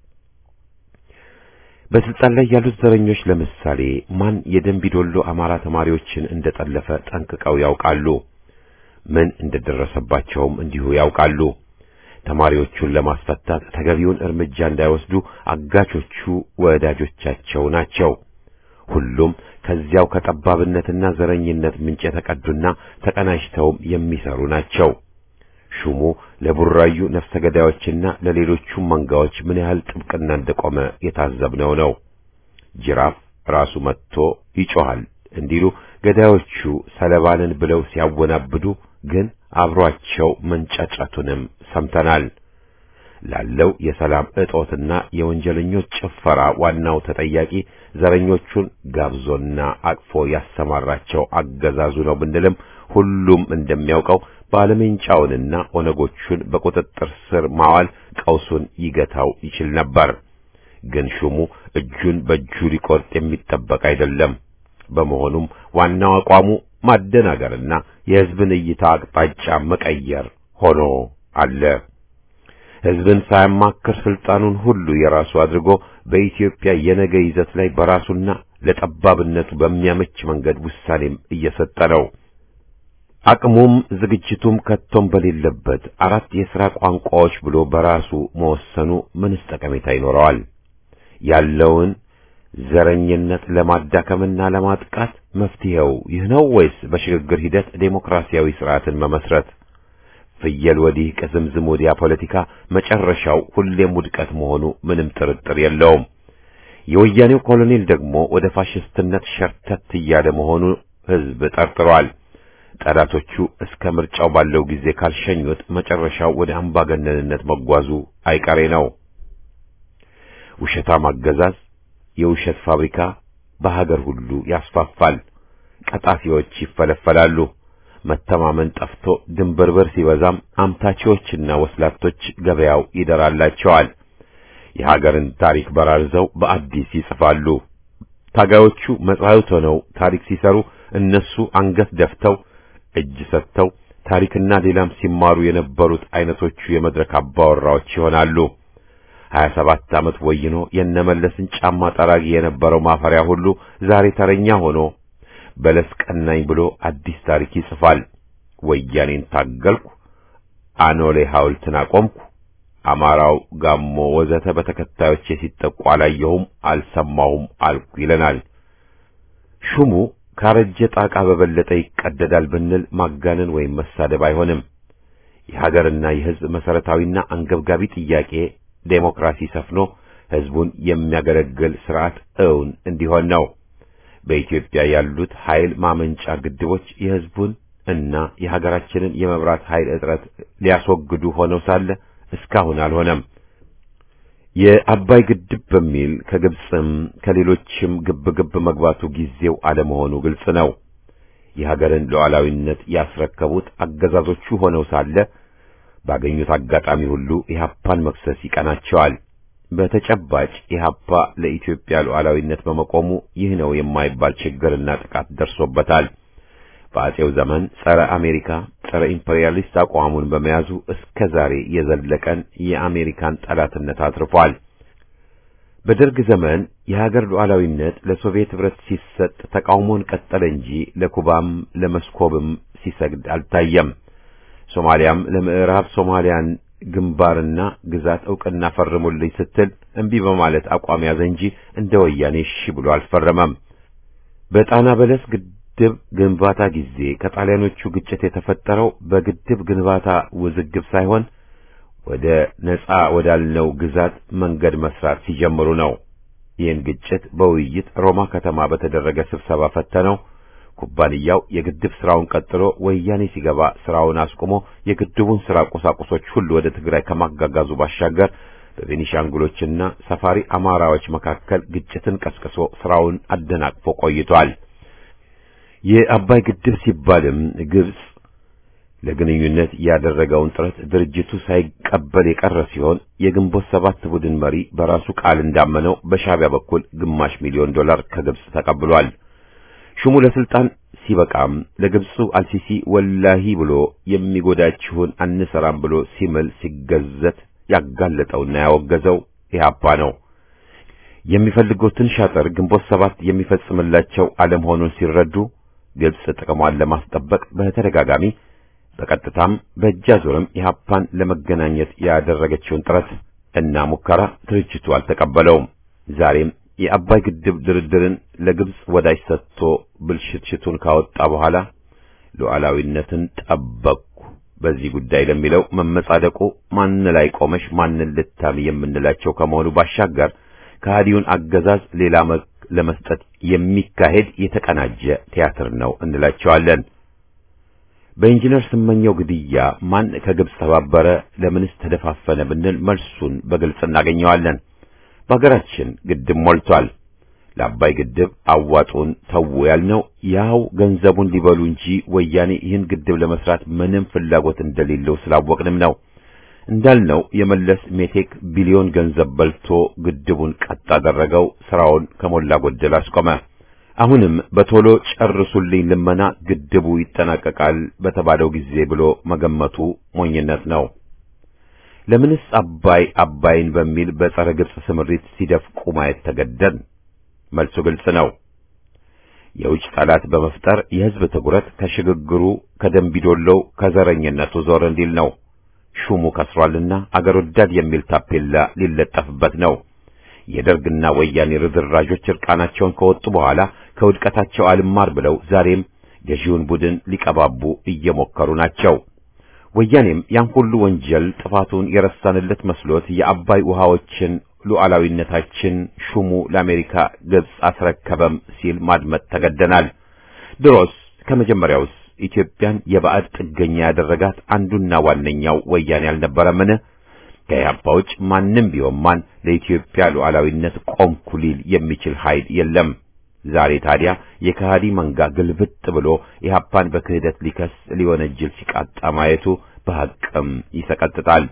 በስልጣን ላይ ያሉት ዘረኞች ለምሳሌ ማን የደንቢዶሎ አማራ ተማሪዎችን እንደጠለፈ ጠንቅቀው ያውቃሉ። ምን እንደደረሰባቸውም እንዲሁ ያውቃሉ። ተማሪዎቹን ለማስፈታት ተገቢውን እርምጃ እንዳይወስዱ አጋቾቹ ወዳጆቻቸው ናቸው። ሁሉም ከዚያው ከጠባብነትና ዘረኝነት ምንጭ የተቀዱና ተቀናጅተውም የሚሰሩ ናቸው። ሹሙ ለቡራዩ ነፍሰ ገዳዮችና ለሌሎቹም መንጋዎች ምን ያህል ጥብቅና እንደቆመ የታዘብነው ነው። ጅራፍ ራሱ መጥቶ ይጮሃል እንዲሉ ገዳዮቹ ሰለባንን ብለው ሲያወናብዱ ግን አብሯቸው መንጫጫቱንም ሰምተናል። ላለው የሰላም እጦትና የወንጀለኞች ጭፈራ ዋናው ተጠያቂ ዘረኞቹን ጋብዞና አቅፎ ያሰማራቸው አገዛዙ ነው ብንልም ሁሉም እንደሚያውቀው ባለሜንጫውንና ኦነጎቹን በቁጥጥር ስር ማዋል ቀውሱን ይገታው ይችል ነበር። ግን ሹሙ እጁን በእጁ ሊቆርጥ የሚጠበቅ አይደለም። በመሆኑም ዋናው አቋሙ ማደናገርና የሕዝብን እይታ አቅጣጫ መቀየር ሆኖ አለ። ሕዝብን ሳያማክር ስልጣኑን ሁሉ የራሱ አድርጎ በኢትዮጵያ የነገ ይዘት ላይ በራሱና ለጠባብነቱ በሚያመች መንገድ ውሳኔም እየሰጠ ነው። አቅሙም ዝግጅቱም ከቶም በሌለበት አራት የሥራ ቋንቋዎች ብሎ በራሱ መወሰኑ ምንስ ጠቀሜታ ይኖረዋል? ያለውን ዘረኝነት ለማዳከምና ለማጥቃት መፍትሄው ይህ ነው ወይስ በሽግግር ሂደት ዴሞክራሲያዊ ስርዓትን መመስረት? ፍየል ወዲህ ቅዝምዝም ወዲያ ፖለቲካ መጨረሻው ሁሌም ውድቀት መሆኑ ምንም ጥርጥር የለውም። የወያኔው ኮሎኔል ደግሞ ወደ ፋሽስትነት ሸርተት እያለ መሆኑ ሕዝብ ጠርጥሯል። ጠላቶቹ እስከ ምርጫው ባለው ጊዜ ካልሸኙት መጨረሻው ወደ አምባገነንነት መጓዙ አይቀሬ ነው። ውሸታም አገዛዝ የውሸት ፋብሪካ በሀገር ሁሉ ያስፋፋል። ቀጣፊዎች ይፈለፈላሉ። መተማመን ጠፍቶ ድንብርብር ሲበዛም አምታቾችና ወስላቶች ገበያው ይደራላቸዋል። የሀገርን ታሪክ በራርዘው በአዲስ ይጽፋሉ። ታጋዮቹ መጻሕፍት ሆነው ታሪክ ሲሰሩ እነሱ አንገት ደፍተው እጅ ሰጥተው ታሪክና ሌላም ሲማሩ የነበሩት አይነቶቹ የመድረክ አባወራዎች ይሆናሉ። ሀያ ሰባት ዓመት ወይኖ የነመለስን ጫማ ጠራጊ የነበረው ማፈሪያ ሁሉ ዛሬ ተረኛ ሆኖ በለስ ቀናኝ ብሎ አዲስ ታሪክ ይጽፋል። ወያኔን ታገልኩ፣ አኖሌ ሐውልትን አቆምኩ፣ አማራው፣ ጋሞ ወዘተ በተከታዮቼ ሲጠቁ አላየሁም፣ አልሰማሁም አልኩ ይለናል። ሹሙ ካረጀ ጣቃ በበለጠ ይቀደዳል ብንል ማጋነን ወይም መሳደብ አይሆንም። የሀገርና የሕዝብ መሰረታዊና አንገብጋቢ ጥያቄ ዴሞክራሲ ሰፍኖ ሕዝቡን የሚያገለግል ስርዓት እውን እንዲሆን ነው። በኢትዮጵያ ያሉት ኃይል ማመንጫ ግድቦች የሕዝቡን እና የሀገራችንን የመብራት ኃይል እጥረት ሊያስወግዱ ሆነው ሳለ እስካሁን አልሆነም። የአባይ ግድብ በሚል ከግብፅም ከሌሎችም ግብ ግብ መግባቱ ጊዜው አለመሆኑ ግልጽ ነው። የሀገርን ሉዓላዊነት ያስረከቡት አገዛዞቹ ሆነው ሳለ ባገኙት አጋጣሚ ሁሉ ኢህአፓን መክሰስ ይቀናቸዋል። በተጨባጭ ኢህአፓ ለኢትዮጵያ ሉዓላዊነት በመቆሙ ይህ ነው የማይባል ችግርና ጥቃት ደርሶበታል። በአጼው ዘመን ጸረ አሜሪካ፣ ጸረ ኢምፔሪያሊስት አቋሙን በመያዙ እስከ ዛሬ የዘለቀን የአሜሪካን ጠላትነት አትርፏል። በደርግ ዘመን የሀገር ሉዓላዊነት ለሶቪየት ኅብረት ሲሰጥ ተቃውሞን ቀጠለ እንጂ ለኩባም ለመስኮብም ሲሰግድ አልታየም። ሶማሊያም ለምዕራብ ሶማሊያን ግንባርና ግዛት ዕውቅና ፈርሙልኝ ስትል እምቢ በማለት አቋም ያዘ እንጂ እንደ ወያኔ እሺ ብሎ አልፈረመም። በጣና በለስ ግድብ ግንባታ ጊዜ ከጣሊያኖቹ ግጭት የተፈጠረው በግድብ ግንባታ ውዝግብ ሳይሆን ወደ ነጻ ወዳልነው ግዛት መንገድ መስራት ሲጀምሩ ነው። ይህን ግጭት በውይይት ሮማ ከተማ በተደረገ ስብሰባ ፈተነው። ኩባንያው የግድብ ስራውን ቀጥሎ ወያኔ ሲገባ ስራውን አስቆሞ የግድቡን ስራ ቁሳቁሶች ሁሉ ወደ ትግራይ ከማጋጋዙ ባሻገር በቤኒሻንጉሎችና ሰፋሪ አማራዎች መካከል ግጭትን ቀስቅሶ ስራውን አደናቅፎ ቆይቷል። የአባይ ግድብ ሲባልም ግብጽ ለግንኙነት ያደረገውን ጥረት ድርጅቱ ሳይቀበል የቀረ ሲሆን የግንቦት ሰባት ቡድን መሪ በራሱ ቃል እንዳመነው በሻዕቢያ በኩል ግማሽ ሚሊዮን ዶላር ከግብጽ ተቀብሏል። ሹሙ ለስልጣን ሲበቃም ለግብፁ አልሲሲ ወላሂ ብሎ የሚጎዳችሁን አንሰራም ብሎ ሲምል ሲገዘት ያጋለጠውና ያወገዘው ኢህአፓ ነው። የሚፈልጉትን ሻጥር ግንቦት ሰባት የሚፈጽምላቸው አለመሆኑን ሲረዱ ግብጽ ጥቅሟን ለማስጠበቅ በተደጋጋሚ በቀጥታም በእጅ አዙርም ኢህአፓን ለመገናኘት ያደረገችውን ጥረት እና ሙከራ ድርጅቱ አልተቀበለውም። ዛሬም የአባይ ግድብ ድርድርን ለግብጽ ወዳጅ ሰጥቶ ብልሽትሽቱን ካወጣ በኋላ ሉዓላዊነትን ጠበቅኩ በዚህ ጉዳይ ለሚለው መመጻደቁ ማን ላይ ቆመሽ ማንን ልታሚ የምንላቸው ከመሆኑ ባሻገር ከሃዲውን አገዛዝ ሌላ መልክ ለመስጠት የሚካሄድ የተቀናጀ ቲያትር ነው እንላቸዋለን። በኢንጂነር ስመኘው ግድያ ማን ከግብጽ ተባበረ፣ ለምንስ ተደፋፈነ ብንል መልሱን በግልጽ እናገኘዋለን። በሀገራችን ግድብ ሞልቷል። ለአባይ ግድብ አዋጡን ተው ያልነው ያው ገንዘቡን ሊበሉ እንጂ ወያኔ ይህን ግድብ ለመስራት ምንም ፍላጎት እንደሌለው ስላወቅንም ነው። እንዳልነው የመለስ ሜቴክ ቢሊዮን ገንዘብ በልቶ ግድቡን ቀጥ አደረገው፣ ስራውን ከሞላ ጎደል አስቆመ። አሁንም በቶሎ ጨርሱልኝ ልመና ግድቡ ይጠናቀቃል በተባለው ጊዜ ብሎ መገመቱ ሞኝነት ነው። ለምንስ አባይ አባይን በሚል በጸረ ግብጽ ስምሪት ሲደፍቁ ማየት ተገደን? መልሱ ግልጽ ነው። የውጭ ጠላት በመፍጠር የሕዝብ ትኩረት ከሽግግሩ ከደንቢዶሎው ከዘረኝነቱ ዞር እንዲል ነው። ሹሙ ከስሯልና አገር ወዳድ የሚል ታፔላ ሊለጠፍበት ነው። የደርግና ወያኔ ርዝራዦች እርቃናቸውን ከወጡ በኋላ ከውድቀታቸው አልማር ብለው ዛሬም ገዢውን ቡድን ሊቀባቡ እየሞከሩ ናቸው። ወያኔም ያን ሁሉ ወንጀል ጥፋቱን የረሳንለት መስሎት የአባይ ውሃዎችን ሉዓላዊነታችን ሹሙ ለአሜሪካ ግብጽ አስረከበም ሲል ማድመጥ ተገደናል። ድሮስ ከመጀመሪያውስ ኢትዮጵያን የባዕድ ጥገኛ ያደረጋት አንዱና ዋነኛው ወያኔ አልነበረምን? ከኢህአፓ ውጭ ማንም ቢሆን ማን ለኢትዮጵያ ሉዓላዊነት ቆምኩ ሊል የሚችል ኃይል የለም። ዛሬ ታዲያ የከሃዲ መንጋ ግልብጥ ብሎ ኢህአፓን በክህደት ሊከስ ሊወነጅል ሲቃጣ ማየቱ በሐቅም ይሰቀጥጣል።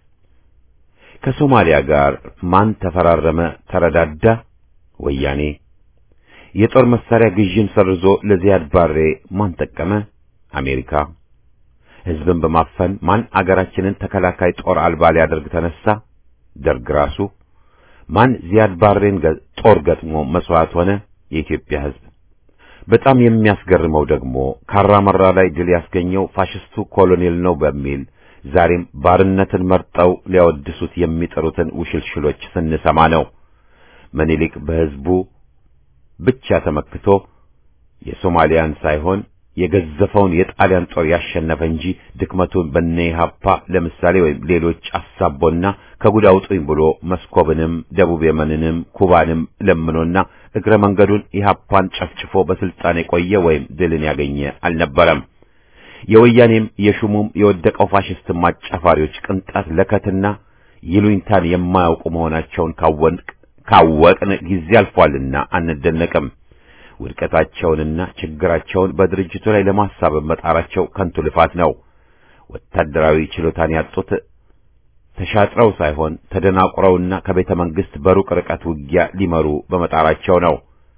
ከሶማሊያ ጋር ማን ተፈራረመ ተረዳዳ? ወያኔ። የጦር መሳሪያ ግዥን ሰርዞ ለዚያድ ባሬ ማን ጠቀመ? አሜሪካ። ሕዝብን በማፈን ማን አገራችንን ተከላካይ ጦር አልባ ሊያደርግ ተነሳ? ደርግ ራሱ። ማን ዚያድ ባሬን ጦር ገጥሞ መስዋዕት ሆነ? የኢትዮጵያ ሕዝብ። በጣም የሚያስገርመው ደግሞ ካራመራ ላይ ድል ያስገኘው ፋሽስቱ ኮሎኔል ነው በሚል ዛሬም ባርነትን መርጠው ሊያወድሱት የሚጠሩትን ውሽልሽሎች ስንሰማ ነው። ምኒልክ በሕዝቡ ብቻ ተመክቶ የሶማሊያን ሳይሆን የገዘፈውን የጣሊያን ጦር ያሸነፈ እንጂ ድክመቱን በነ ኢህአፓ ለምሳሌ ወይም ሌሎች አሳቦና ከጉድ አውጡኝ ብሎ መስኮብንም ደቡብ የመንንም ኩባንም ለምኖና እግረ መንገዱን ኢህአፓን ጨፍጭፎ በስልጣን የቆየ ወይም ድልን ያገኘ አልነበረም። የወያኔም የሹሙም የወደቀው ፋሽስት ማጫፋሪዎች ቅንጣት ለከትና ይሉኝታን የማያውቁ መሆናቸውን ካወቅን ጊዜ አልፏልና አንደነቅም። ውድቀታቸውንና ችግራቸውን በድርጅቱ ላይ ለማሳበብ መጣራቸው ከንቱ ልፋት ነው። ወታደራዊ ችሎታን ያጡት ተሻጥረው ሳይሆን ተደናቁረውና ከቤተ መንግስት በሩቅ ርቀት ውጊያ ሊመሩ በመጣራቸው ነው።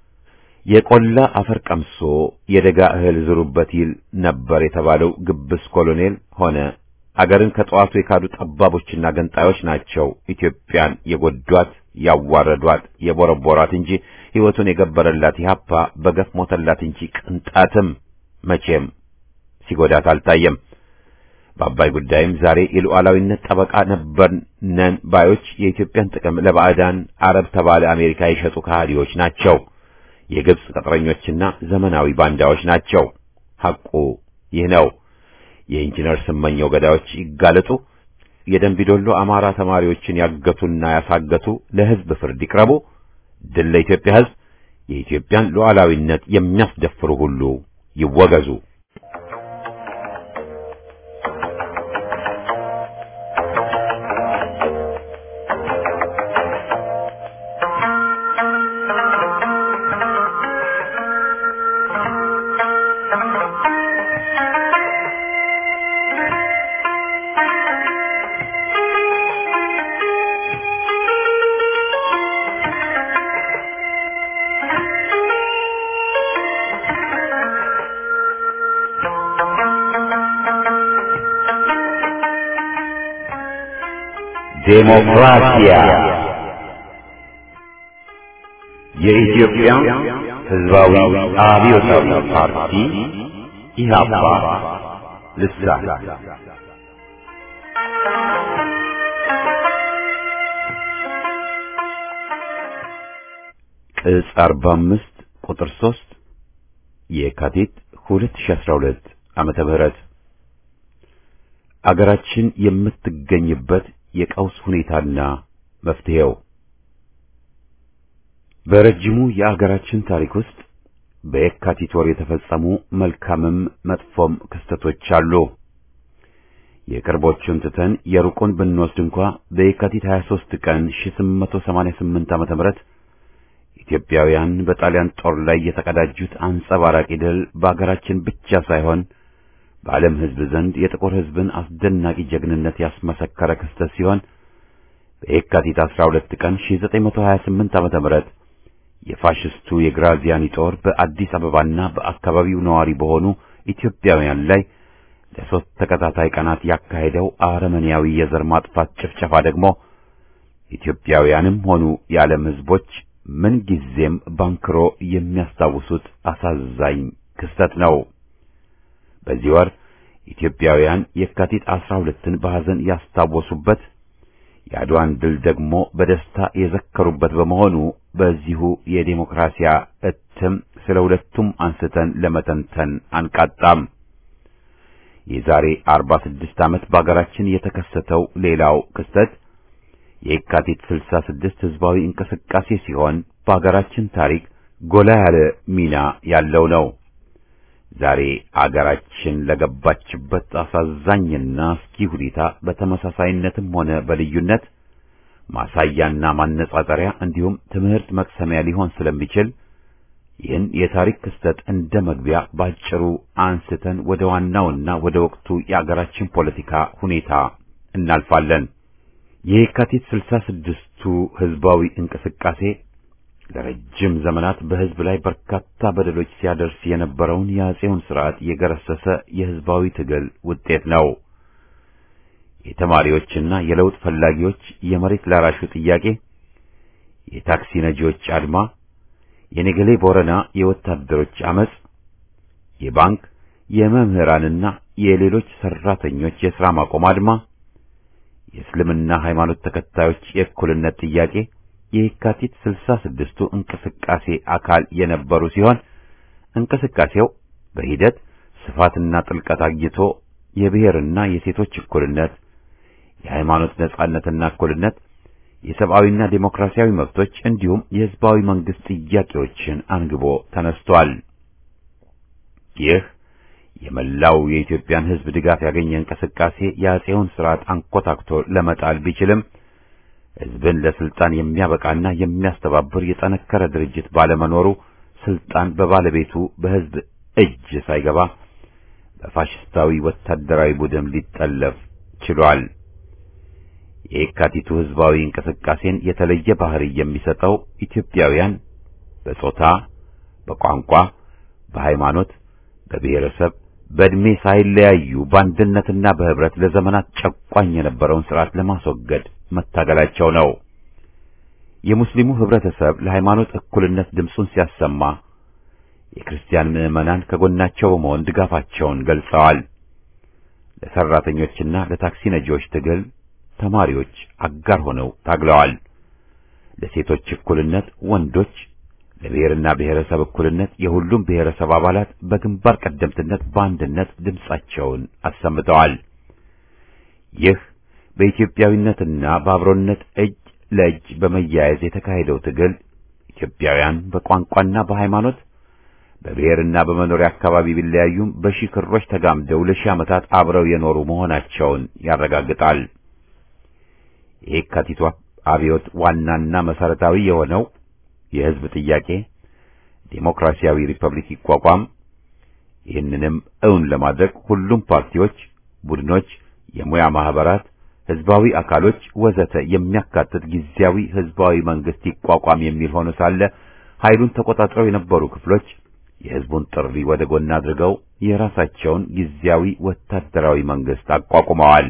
የቆላ አፈር ቀምሶ የደጋ እህል ዝሩበት ይል ነበር የተባለው ግብስ ኮሎኔል ሆነ አገርን ከጠዋቱ የካዱ ጠባቦችና ገንጣዮች ናቸው ኢትዮጵያን የጎዷት፣ ያዋረዷት፣ የቦረቦራት እንጂ ሕይወቱን የገበረላት ኢህአፓ በገፍ ሞተላት እንጂ ቅንጣትም መቼም ሲጎዳት አልታየም። በአባይ ጉዳይም ዛሬ የሉዓላዊነት ጠበቃ ነበር ነን ባዮች የኢትዮጵያን ጥቅም ለባዕዳን አረብ ተባለ አሜሪካ የሸጡ ከሃዲዎች ናቸው። የግብጽ ቅጥረኞችና ዘመናዊ ባንዳዎች ናቸው። ሐቁ ይህ ነው። የኢንጂነር ስመኘው ገዳዮች ይጋለጡ። የደንቢዶሎ አማራ ተማሪዎችን ያገቱና ያሳገቱ ለሕዝብ ፍርድ ይቅረቡ። ድል ለኢትዮጵያ ሕዝብ። የኢትዮጵያን ሉዓላዊነት የሚያስደፍሩ ሁሉ ይወገዙ። ዴሞክራሲያ የኢትዮጵያ ሕዝባዊ አብዮታዊ ፓርቲ ኢህአፓ ልሳን ቅጽ 45 ቁጥር 3 የካቲት 2012 ዓመተ ምህረት አገራችን የምትገኝበት የቀውስ ሁኔታና መፍትሄው በረጅሙ የአገራችን ታሪክ ውስጥ በየካቲት ወር የተፈጸሙ መልካምም መጥፎም ክስተቶች አሉ። የቅርቦቹን ትተን የሩቁን ብንወስድ እንኳ በየካቲት 23 ቀን 1888 ዓመተ ምህረት ኢትዮጵያውያን በጣሊያን ጦር ላይ የተቀዳጁት አንጸባራቂ ድል በአገራችን ብቻ ሳይሆን በዓለም ሕዝብ ዘንድ የጥቁር ሕዝብን አስደናቂ ጀግንነት ያስመሰከረ ክስተት ሲሆን በየካቲት 12 ቀን 1928 ዓመተ ምህረት የፋሽስቱ የግራዚያኒ ጦር በአዲስ አበባና በአካባቢው ነዋሪ በሆኑ ኢትዮጵያውያን ላይ ለሶስት ተከታታይ ቀናት ያካሄደው አረመኔያዊ የዘር ማጥፋት ጭፍጨፋ ደግሞ ኢትዮጵያውያንም ሆኑ የዓለም ሕዝቦች ምንጊዜም ባንክሮ የሚያስታውሱት አሳዛኝ ክስተት ነው። በዚህ ወር ኢትዮጵያውያን የካቲት 12ን በሐዘን ያስታወሱበት የአድዋን ድል ደግሞ በደስታ የዘከሩበት በመሆኑ በዚሁ የዴሞክራሲያ እትም ስለ ሁለቱም አንስተን ለመተንተን አንቃጣም። የዛሬ 46 ዓመት በአገራችን የተከሰተው ሌላው ክስተት የካቲት 66 ህዝባዊ እንቅስቃሴ ሲሆን በአገራችን ታሪክ ጎላ ያለ ሚና ያለው ነው። ዛሬ አገራችን ለገባችበት አሳዛኝና አስጊ ሁኔታ በተመሳሳይነትም ሆነ በልዩነት ማሳያና ማነጻጸሪያ እንዲሁም ትምህርት መቅሰሚያ ሊሆን ስለሚችል ይህን የታሪክ ክስተት እንደ መግቢያ ባጭሩ አንስተን ወደ ዋናውና ወደ ወቅቱ የአገራችን ፖለቲካ ሁኔታ እናልፋለን። የካቲት ስልሳ ስድስቱ ህዝባዊ እንቅስቃሴ ለረጅም ዘመናት በህዝብ ላይ በርካታ በደሎች ሲያደርስ የነበረውን የአጼውን ስርዓት የገረሰሰ የህዝባዊ ትግል ውጤት ነው። የተማሪዎችና የለውጥ ፈላጊዎች የመሬት ላራሹ ጥያቄ፣ የታክሲ ነጂዎች አድማ፣ የነገሌ ቦረና የወታደሮች አመጽ፣ የባንክ የመምህራንና የሌሎች ሰራተኞች የሥራ ማቆም አድማ፣ የእስልምና ሃይማኖት ተከታዮች የእኩልነት ጥያቄ የካቲት ስልሳ ስድስቱ እንቅስቃሴ አካል የነበሩ ሲሆን እንቅስቃሴው በሂደት ስፋትና ጥልቀት አግኝቶ የብሔርና የሴቶች እኩልነት፣ የሃይማኖት ነጻነትና እኩልነት፣ የሰብአዊና ዴሞክራሲያዊ መብቶች እንዲሁም የህዝባዊ መንግስት ጥያቄዎችን አንግቦ ተነስቷል። ይህ የመላው የኢትዮጵያን ህዝብ ድጋፍ ያገኘ እንቅስቃሴ የአጼውን ስርዓት አንኮታክቶ ለመጣል ቢችልም ህዝብን ለስልጣን የሚያበቃና የሚያስተባብር የጠነከረ ድርጅት ባለመኖሩ ስልጣን በባለቤቱ በህዝብ እጅ ሳይገባ በፋሽስታዊ ወታደራዊ ቡድን ሊጠለፍ ችሏል። የየካቲቱ ህዝባዊ እንቅስቃሴን የተለየ ባህሪ የሚሰጠው ኢትዮጵያውያን በጾታ፣ በቋንቋ፣ በሃይማኖት፣ በብሔረሰብ፣ በዕድሜ ሳይለያዩ በአንድነትና በህብረት ለዘመናት ጨቋኝ የነበረውን ስርዓት ለማስወገድ መታገላቸው ነው። የሙስሊሙ ህብረተሰብ ለሃይማኖት እኩልነት ድምፁን ሲያሰማ የክርስቲያን ምዕመናን ከጎናቸው በመሆን ድጋፋቸውን ገልጸዋል። ለሰራተኞችና ለታክሲ ነጂዎች ትግል ተማሪዎች አጋር ሆነው ታግለዋል። ለሴቶች እኩልነት ወንዶች፣ ለብሔርና ብሔረሰብ እኩልነት የሁሉም ብሔረሰብ አባላት በግንባር ቀደምትነት በአንድነት ድምፃቸውን አሰምተዋል። ይህ በኢትዮጵያዊነትና በአብሮነት እጅ ለእጅ በመያያዝ የተካሄደው ትግል ኢትዮጵያውያን በቋንቋና በሃይማኖት በብሔርና በመኖሪያ አካባቢ ቢለያዩም በሺህ ክሮች ተጋምደው ለሺህ ዓመታት አብረው የኖሩ መሆናቸውን ያረጋግጣል። የየካቲቱ አብዮት ዋናና መሰረታዊ የሆነው የህዝብ ጥያቄ ዴሞክራሲያዊ ሪፐብሊክ ይቋቋም፣ ይህንንም እውን ለማድረግ ሁሉም ፓርቲዎች፣ ቡድኖች፣ የሙያ ማህበራት ህዝባዊ አካሎች ወዘተ የሚያካትት ጊዜያዊ ህዝባዊ መንግስት ይቋቋም የሚል ሆኖ ሳለ ኃይሉን ተቆጣጥረው የነበሩ ክፍሎች የህዝቡን ጥሪ ወደ ጎን አድርገው የራሳቸውን ጊዜያዊ ወታደራዊ መንግስት አቋቁመዋል።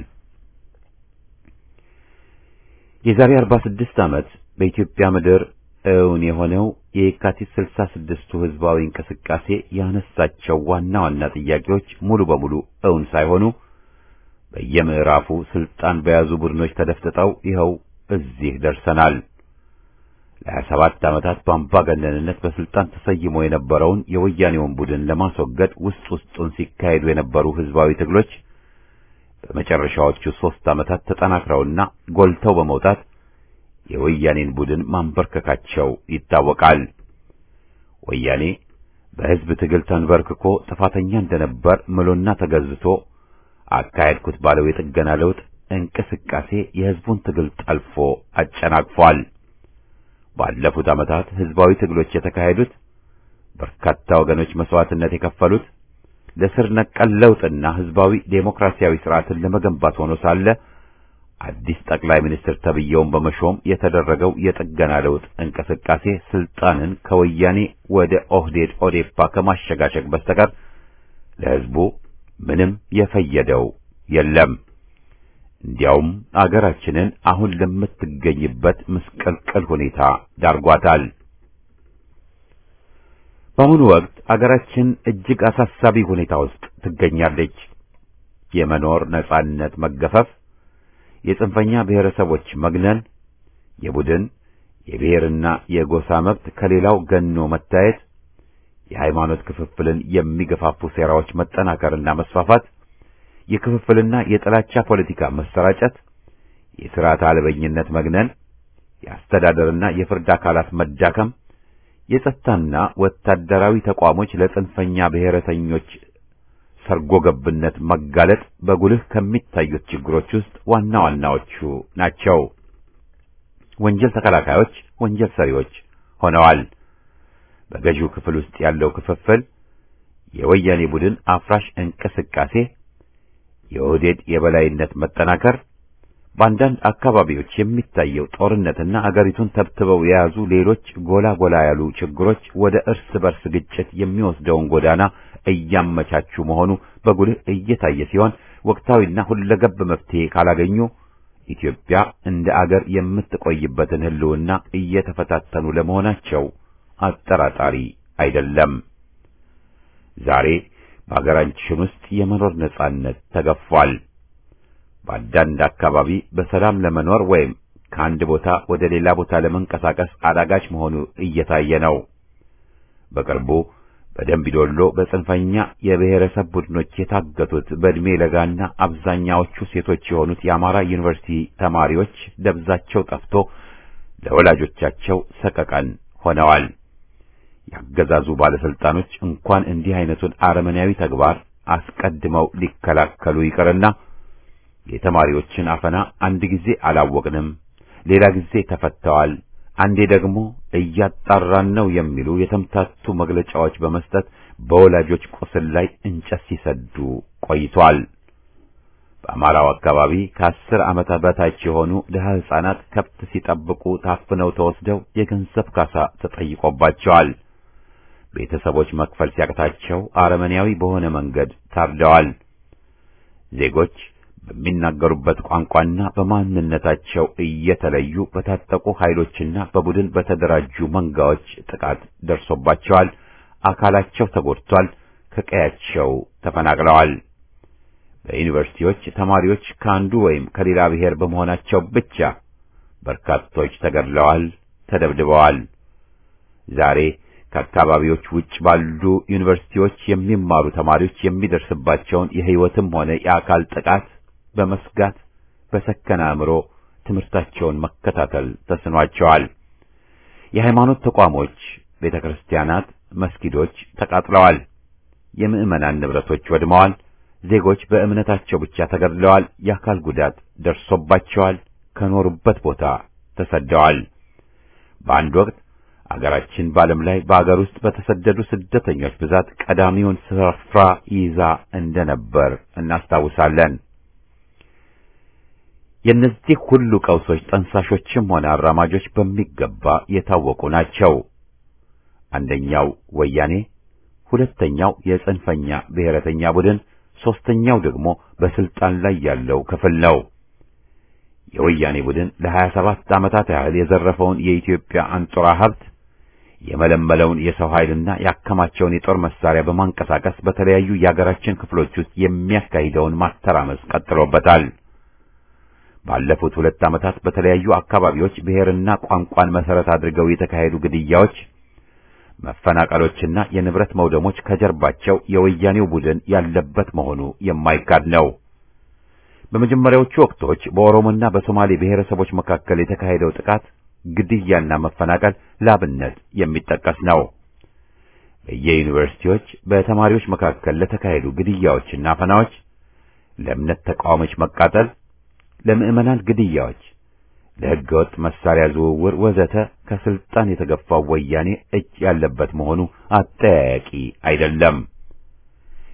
የዛሬ 46 ዓመት በኢትዮጵያ ምድር እውን የሆነው የየካቲት 66ቱ ህዝባዊ እንቅስቃሴ ያነሳቸው ዋና ዋና ጥያቄዎች ሙሉ በሙሉ እውን ሳይሆኑ በየምዕራፉ ስልጣን በያዙ ቡድኖች ተደፍጥጠው ይኸው እዚህ ደርሰናል። ለሀያ ሰባት ዓመታት በአምባገነንነት በስልጣን ተሰይሞ የነበረውን የወያኔውን ቡድን ለማስወገድ ውስጥ ውስጡን ሲካሄዱ የነበሩ ህዝባዊ ትግሎች በመጨረሻዎቹ ሦስት ዓመታት ተጠናክረውና ጎልተው በመውጣት የወያኔን ቡድን ማንበርከካቸው ይታወቃል። ወያኔ በህዝብ ትግል ተንበርክኮ ጥፋተኛ እንደነበር ምሎና ተገዝቶ አካሄድኩት ባለው የጥገና ለውጥ እንቅስቃሴ የህዝቡን ትግል ጠልፎ አጨናቅፏል። ባለፉት ዓመታት ህዝባዊ ትግሎች የተካሄዱት በርካታ ወገኖች መስዋዕትነት የከፈሉት ለስር ነቀል ለውጥና ህዝባዊ ዴሞክራሲያዊ ስርዓትን ለመገንባት ሆኖ ሳለ አዲስ ጠቅላይ ሚኒስትር ተብየውን በመሾም የተደረገው የጥገና ለውጥ እንቅስቃሴ ስልጣንን ከወያኔ ወደ ኦህዴድ ኦዴፓ ከማሸጋሸግ በስተቀር ለህዝቡ ምንም የፈየደው የለም። እንዲያውም አገራችንን አሁን ለምትገኝበት ምስቅልቅል ሁኔታ ዳርጓታል። በአሁኑ ወቅት አገራችን እጅግ አሳሳቢ ሁኔታ ውስጥ ትገኛለች። የመኖር ነጻነት መገፈፍ፣ የጽንፈኛ ብሔረሰቦች መግነን፣ የቡድን የብሔርና የጎሳ መብት ከሌላው ገኖ መታየት፣ የሃይማኖት ክፍፍልን የሚገፋፉ ሴራዎች መጠናከርና መስፋፋት፣ የክፍፍልና የጥላቻ ፖለቲካ መሰራጨት፣ የሥርዓት አልበኝነት መግነን፣ የአስተዳደርና የፍርድ አካላት መዳከም የጸጥታና ወታደራዊ ተቋሞች ለጽንፈኛ ብሔረተኞች ሰርጎ ገብነት መጋለጥ በጉልህ ከሚታዩት ችግሮች ውስጥ ዋና ዋናዎቹ ናቸው። ወንጀል ተከላካዮች ወንጀል ሰሪዎች ሆነዋል። በገዢው ክፍል ውስጥ ያለው ክፍፍል፣ የወያኔ ቡድን አፍራሽ እንቅስቃሴ፣ የኦህዴድ የበላይነት መጠናከር በአንዳንድ አካባቢዎች የሚታየው ጦርነትና አገሪቱን ተብትበው የያዙ ሌሎች ጎላ ጎላ ያሉ ችግሮች ወደ እርስ በርስ ግጭት የሚወስደውን ጎዳና እያመቻቹ መሆኑ በጉልህ እየታየ ሲሆን ወቅታዊና ሁለገብ መፍትሄ ካላገኙ ኢትዮጵያ እንደ አገር የምትቆይበትን ሕልውና እየተፈታተኑ ለመሆናቸው አጠራጣሪ አይደለም። ዛሬ በአገራችን ውስጥ የመኖር ነጻነት ተገፏል። በአንዳንድ አካባቢ በሰላም ለመኖር ወይም ከአንድ ቦታ ወደ ሌላ ቦታ ለመንቀሳቀስ አዳጋች መሆኑ እየታየ ነው። በቅርቡ በደምቢዶሎ በጽንፈኛ የብሔረሰብ ቡድኖች የታገቱት በዕድሜ ለጋና አብዛኛዎቹ ሴቶች የሆኑት የአማራ ዩኒቨርሲቲ ተማሪዎች ደብዛቸው ጠፍቶ ለወላጆቻቸው ሰቀቀን ሆነዋል። ያገዛዙ ባለስልጣኖች እንኳን እንዲህ አይነቱን አረመኔያዊ ተግባር አስቀድመው ሊከላከሉ ይቅርና የተማሪዎችን አፈና አንድ ጊዜ አላወቅንም፣ ሌላ ጊዜ ተፈተዋል፣ አንዴ ደግሞ እያጣራን ነው የሚሉ የተምታቱ መግለጫዎች በመስጠት በወላጆች ቁስል ላይ እንጨት ሲሰዱ ቆይቷል። በአማራው አካባቢ ከአስር ዓመታት በታች የሆኑ ድሀ ሕፃናት ከብት ሲጠብቁ ታፍነው ተወስደው የገንዘብ ካሳ ተጠይቆባቸዋል። ቤተሰቦች መክፈል ሲያቅታቸው አረመኔያዊ በሆነ መንገድ ታርደዋል። ዜጎች በሚናገሩበት ቋንቋና በማንነታቸው እየተለዩ በታጠቁ ኃይሎችና በቡድን በተደራጁ መንጋዎች ጥቃት ደርሶባቸዋል። አካላቸው ተጎድቷል። ከቀያቸው ተፈናቅለዋል። በዩኒቨርሲቲዎች ተማሪዎች ከአንዱ ወይም ከሌላ ብሔር በመሆናቸው ብቻ በርካቶች ተገድለዋል፣ ተደብድበዋል። ዛሬ ከአካባቢዎች ውጭ ባሉ ዩኒቨርሲቲዎች የሚማሩ ተማሪዎች የሚደርስባቸውን የሕይወትም ሆነ የአካል ጥቃት በመስጋት በሰከነ አእምሮ ትምህርታቸውን መከታተል ተስኗቸዋል። የሃይማኖት ተቋሞች፣ ቤተ ክርስቲያናት፣ መስጊዶች ተቃጥለዋል። የምዕመናን ንብረቶች ወድመዋል። ዜጎች በእምነታቸው ብቻ ተገድለዋል። የአካል ጉዳት ደርሶባቸዋል። ከኖሩበት ቦታ ተሰደዋል። በአንድ ወቅት አገራችን በዓለም ላይ በአገር ውስጥ በተሰደዱ ስደተኞች ብዛት ቀዳሚውን ስፍራ ይዛ እንደነበር እናስታውሳለን። የእነዚህ ሁሉ ቀውሶች ጠንሳሾችም ሆነ አራማጆች በሚገባ የታወቁ ናቸው። አንደኛው ወያኔ፣ ሁለተኛው የጽንፈኛ ብሔረተኛ ቡድን፣ ሦስተኛው ደግሞ በስልጣን ላይ ያለው ክፍል ነው። የወያኔ ቡድን ለሀያ ሰባት ዓመታት ያህል የዘረፈውን የኢትዮጵያ አንጡራ ሀብት የመለመለውን የሰው ኃይልና ያከማቸውን የጦር መሳሪያ በማንቀሳቀስ በተለያዩ የአገራችን ክፍሎች ውስጥ የሚያካሂደውን ማተራመስ ቀጥሎበታል። ባለፉት ሁለት ዓመታት በተለያዩ አካባቢዎች ብሔርና ቋንቋን መሰረት አድርገው የተካሄዱ ግድያዎች፣ መፈናቀሎችና የንብረት መውደሞች ከጀርባቸው የወያኔው ቡድን ያለበት መሆኑ የማይካድ ነው። በመጀመሪያዎቹ ወቅቶች በኦሮሞና በሶማሌ ብሔረሰቦች መካከል የተካሄደው ጥቃት፣ ግድያና መፈናቀል ላብነት የሚጠቀስ ነው። በየዩኒቨርሲቲዎች በተማሪዎች መካከል ለተካሄዱ ግድያዎችና አፈናዎች፣ ለእምነት ተቃዋሚዎች መቃጠል፣ ለምዕመናን ግድያዎች፣ ለሕገወጥ መሳሪያ ዝውውር ወዘተ ከስልጣን የተገፋው ወያኔ እጅ ያለበት መሆኑ አጠያያቂ አይደለም።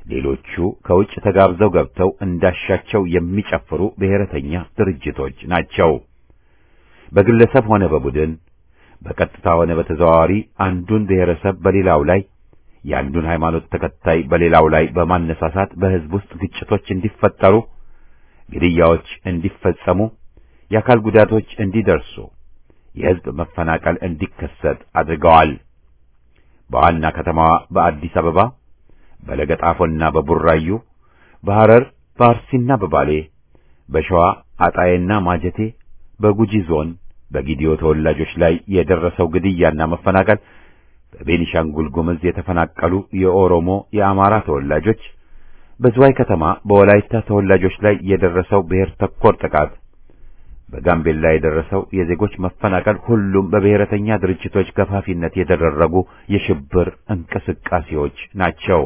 ሌሎቹ ከውጭ ተጋብዘው ገብተው እንዳሻቸው የሚጨፍሩ ብሔረተኛ ድርጅቶች ናቸው። በግለሰብ ሆነ በቡድን በቀጥታ ሆነ በተዘዋዋሪ አንዱን ብሔረሰብ በሌላው ላይ የአንዱን ሃይማኖት ተከታይ በሌላው ላይ በማነሳሳት በሕዝብ ውስጥ ግጭቶች እንዲፈጠሩ፣ ግድያዎች እንዲፈጸሙ፣ የአካል ጉዳቶች እንዲደርሱ፣ የሕዝብ መፈናቀል እንዲከሰት አድርገዋል። በዋና ከተማዋ በአዲስ አበባ፣ በለገጣፎና በቡራዩ፣ በሐረር፣ በአርሲና በባሌ፣ በሸዋ አጣዬና ማጀቴ፣ በጉጂ ዞን በጊዲዮ ተወላጆች ላይ የደረሰው ግድያና መፈናቀል በቤኒሻንጉል ጉምዝ የተፈናቀሉ የኦሮሞ የአማራ ተወላጆች፣ በዝዋይ ከተማ በወላይታ ተወላጆች ላይ የደረሰው ብሔር ተኮር ጥቃት፣ በጋምቤላ የደረሰው የዜጎች መፈናቀል ሁሉም በብሔረተኛ ድርጅቶች ገፋፊነት የተደረጉ የሽብር እንቅስቃሴዎች ናቸው።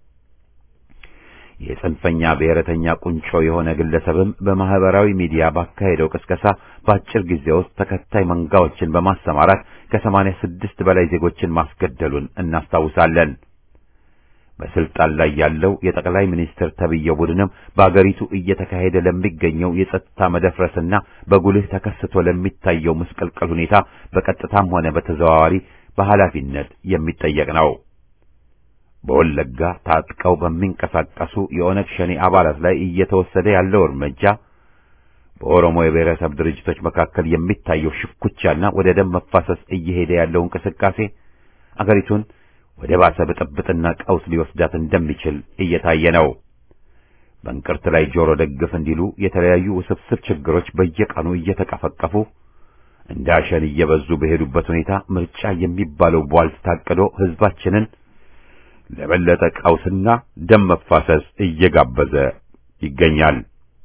የጽንፈኛ ብሔረተኛ ቁንጮ የሆነ ግለሰብም በማህበራዊ ሚዲያ ባካሄደው ቅስቀሳ በአጭር ጊዜ ውስጥ ተከታይ መንጋዎችን በማሰማራት ከሰማንያ ስድስት በላይ ዜጎችን ማስገደሉን እናስታውሳለን። በስልጣን ላይ ያለው የጠቅላይ ሚኒስትር ተብዬው ቡድንም በአገሪቱ እየተካሄደ ለሚገኘው የጸጥታ መደፍረስና በጉልህ ተከስቶ ለሚታየው ምስቅልቅል ሁኔታ በቀጥታም ሆነ በተዘዋዋሪ በኃላፊነት የሚጠየቅ ነው። በወለጋ ታጥቀው በሚንቀሳቀሱ የኦነግ ሸኔ አባላት ላይ እየተወሰደ ያለው እርምጃ በኦሮሞ የብሔረሰብ ድርጅቶች መካከል የሚታየው ሽኩቻና ወደ ደም መፋሰስ እየሄደ ያለው እንቅስቃሴ አገሪቱን ወደ ባሰ ብጥብጥና ቀውስ ሊወስዳት እንደሚችል እየታየ ነው። በእንቅርት ላይ ጆሮ ደግፍ እንዲሉ የተለያዩ ውስብስብ ችግሮች በየቀኑ እየተቀፈቀፉ እንደ አሸን እየበዙ በሄዱበት ሁኔታ ምርጫ የሚባለው ቧልት ታቅዶ ሕዝባችንን ለበለጠ ቀውስና ደም መፋሰስ እየጋበዘ ይገኛል።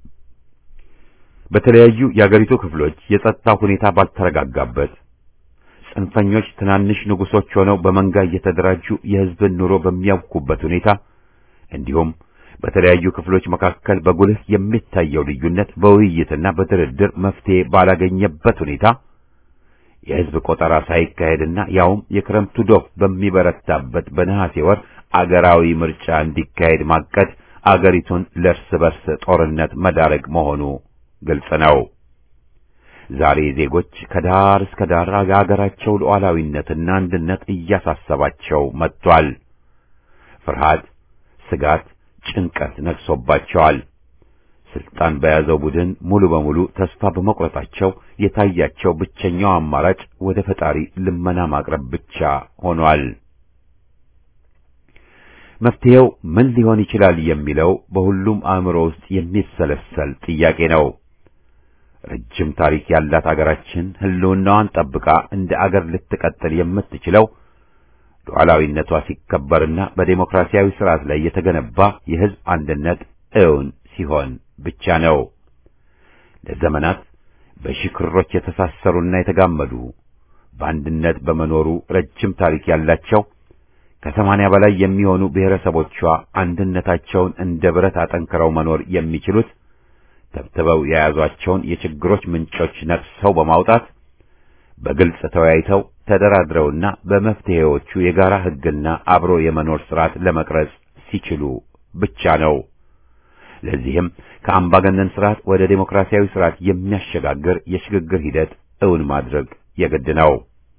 በተለያዩ የአገሪቱ ክፍሎች የጸጥታ ሁኔታ ባልተረጋጋበት ጽንፈኞች ትናንሽ ንጉሶች ሆነው በመንጋ እየተደራጁ የሕዝብን ኑሮ በሚያውኩበት ሁኔታ እንዲሁም በተለያዩ ክፍሎች መካከል በጉልህ የሚታየው ልዩነት በውይይትና በድርድር መፍትሄ ባላገኘበት ሁኔታ የሕዝብ ቆጠራ ሳይካሄድና ያውም የክረምቱ ዶፍ በሚበረታበት በነሐሴ ወር አገራዊ ምርጫ እንዲካሄድ ማቀድ አገሪቱን ለእርስ በርስ ጦርነት መዳረግ መሆኑ ግልጽ ነው። ዛሬ ዜጎች ከዳር እስከ ዳር የአገራቸው ሉዓላዊነትና አንድነት እያሳሰባቸው መጥቷል። ፍርሃት፣ ስጋት፣ ጭንቀት ነግሶባቸዋል። ስልጣን በያዘው ቡድን ሙሉ በሙሉ ተስፋ በመቁረጣቸው የታያቸው ብቸኛው አማራጭ ወደ ፈጣሪ ልመና ማቅረብ ብቻ ሆኗል። መፍትሄው ምን ሊሆን ይችላል የሚለው በሁሉም አእምሮ ውስጥ የሚሰለሰል ጥያቄ ነው። ረጅም ታሪክ ያላት አገራችን ሕልውናዋን ጠብቃ እንደ አገር ልትቀጥል የምትችለው ሉዓላዊነቷ ሲከበርና በዴሞክራሲያዊ ስርዓት ላይ የተገነባ የሕዝብ አንድነት እውን ሲሆን ብቻ ነው። ለዘመናት በሺህ ክሮች የተሳሰሩና የተጋመዱ በአንድነት በመኖሩ ረጅም ታሪክ ያላቸው ከሰማንያ በላይ የሚሆኑ ብሔረሰቦቿ አንድነታቸውን እንደ ብረት አጠንክረው መኖር የሚችሉት ተብትበው የያዟቸውን የችግሮች ምንጮች ነቅሰው በማውጣት በግልጽ ተወያይተው ተደራድረውና በመፍትሄዎቹ የጋራ ሕግና አብሮ የመኖር ስርዓት ለመቅረጽ ሲችሉ ብቻ ነው። ለዚህም ከአምባገነን ስርዓት ወደ ዴሞክራሲያዊ ስርዓት የሚያሸጋግር የሽግግር ሂደት እውን ማድረግ የግድ ነው።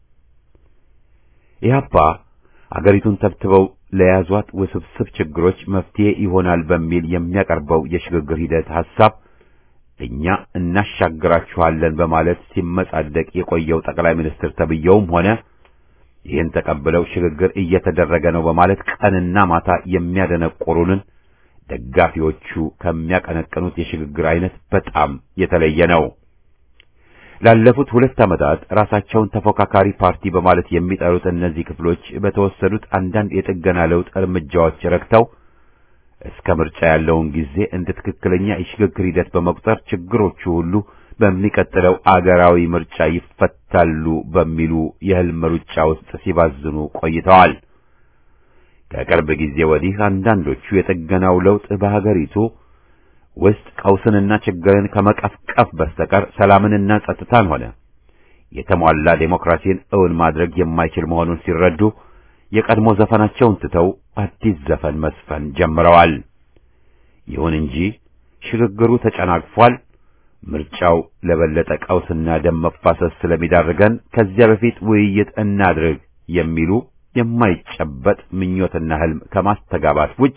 ኢህአፓ አገሪቱን ተብትበው ለያዟት ውስብስብ ችግሮች መፍትሄ ይሆናል በሚል የሚያቀርበው የሽግግር ሂደት ሐሳብ እኛ እናሻግራችኋለን በማለት ሲመጻደቅ የቆየው ጠቅላይ ሚኒስትር ተብየውም ሆነ ይህን ተቀብለው ሽግግር እየተደረገ ነው በማለት ቀንና ማታ የሚያደነቆሩንን ደጋፊዎቹ ከሚያቀነቅኑት የሽግግር አይነት በጣም የተለየ ነው። ላለፉት ሁለት ዓመታት ራሳቸውን ተፎካካሪ ፓርቲ በማለት የሚጠሩት እነዚህ ክፍሎች በተወሰዱት አንዳንድ የጥገና ለውጥ እርምጃዎች ረክተው እስከ ምርጫ ያለውን ጊዜ እንደ ትክክለኛ የሽግግር ሂደት በመቁጠር ችግሮቹ ሁሉ በሚቀጥለው አገራዊ ምርጫ ይፈታሉ በሚሉ የህልም ሩጫ ውስጥ ሲባዝኑ ቆይተዋል። ከቅርብ ጊዜ ወዲህ አንዳንዶቹ የጥገናው ለውጥ በሀገሪቱ ውስጥ ቀውስንና ችግርን ከመቀፍቀፍ በስተቀር ሰላምንና ጸጥታን ሆነ የተሟላ ዴሞክራሲን እውን ማድረግ የማይችል መሆኑን ሲረዱ የቀድሞ ዘፈናቸውን ትተው አዲስ ዘፈን መስፈን ጀምረዋል። ይሁን እንጂ ሽግግሩ ተጨናግፏል። ምርጫው ለበለጠ ቀውስና ደም መፋሰስ ስለሚዳርገን ከዚያ በፊት ውይይት እናድርግ የሚሉ የማይጨበጥ ምኞትና ህልም ከማስተጋባት ውጭ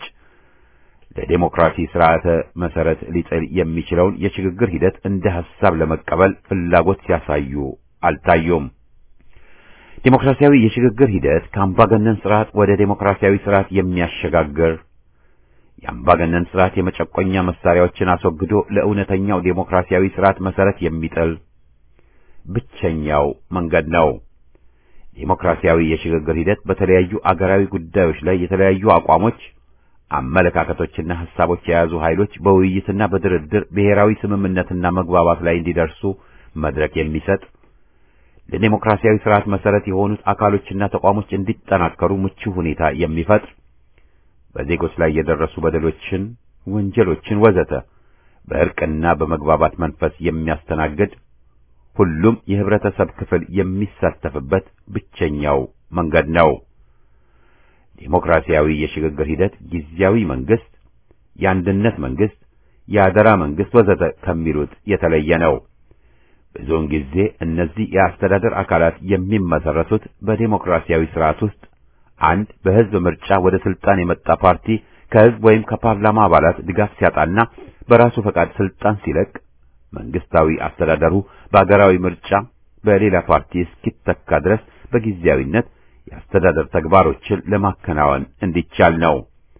ለዴሞክራሲ ስርዓተ መሰረት ሊጥል የሚችለውን የሽግግር ሂደት እንደ ሐሳብ ለመቀበል ፍላጎት ሲያሳዩ አልታዩም። ዴሞክራሲያዊ የሽግግር ሂደት ከአምባገነን ስርዓት ወደ ዴሞክራሲያዊ ስርዓት የሚያሸጋግር የአምባገነን ስርዓት የመጨቆኛ መሳሪያዎችን አስወግዶ ለእውነተኛው ዴሞክራሲያዊ ስርዓት መሰረት የሚጥል ብቸኛው መንገድ ነው። ዴሞክራሲያዊ የሽግግር ሂደት በተለያዩ አገራዊ ጉዳዮች ላይ የተለያዩ አቋሞች፣ አመለካከቶችና ሐሳቦች የያዙ ኃይሎች በውይይትና በድርድር ብሔራዊ ስምምነትና መግባባት ላይ እንዲደርሱ መድረክ የሚሰጥ ለዴሞክራሲያዊ ስርዓት መሰረት የሆኑት አካሎችና ተቋሞች እንዲጠናከሩ ምቹ ሁኔታ የሚፈጥር በዜጎች ላይ የደረሱ በደሎችን፣ ወንጀሎችን ወዘተ በእርቅና በመግባባት መንፈስ የሚያስተናግድ ሁሉም የህብረተሰብ ክፍል የሚሳተፍበት ብቸኛው መንገድ ነው። ዴሞክራሲያዊ የሽግግር ሂደት ጊዜያዊ መንግስት፣ የአንድነት መንግስት፣ የአደራ መንግስት ወዘተ ከሚሉት የተለየ ነው። ብዙውን ጊዜ እነዚህ የአስተዳደር አካላት የሚመሰረቱት በዴሞክራሲያዊ ስርዓት ውስጥ አንድ በህዝብ ምርጫ ወደ ስልጣን የመጣ ፓርቲ ከህዝብ ወይም ከፓርላማ አባላት ድጋፍ ሲያጣና በራሱ ፈቃድ ስልጣን ሲለቅ መንግስታዊ አስተዳደሩ በአገራዊ ምርጫ በሌላ ፓርቲ እስኪተካ ድረስ በጊዜያዊነት የአስተዳደር ተግባሮችን ለማከናወን እንዲቻል ነው።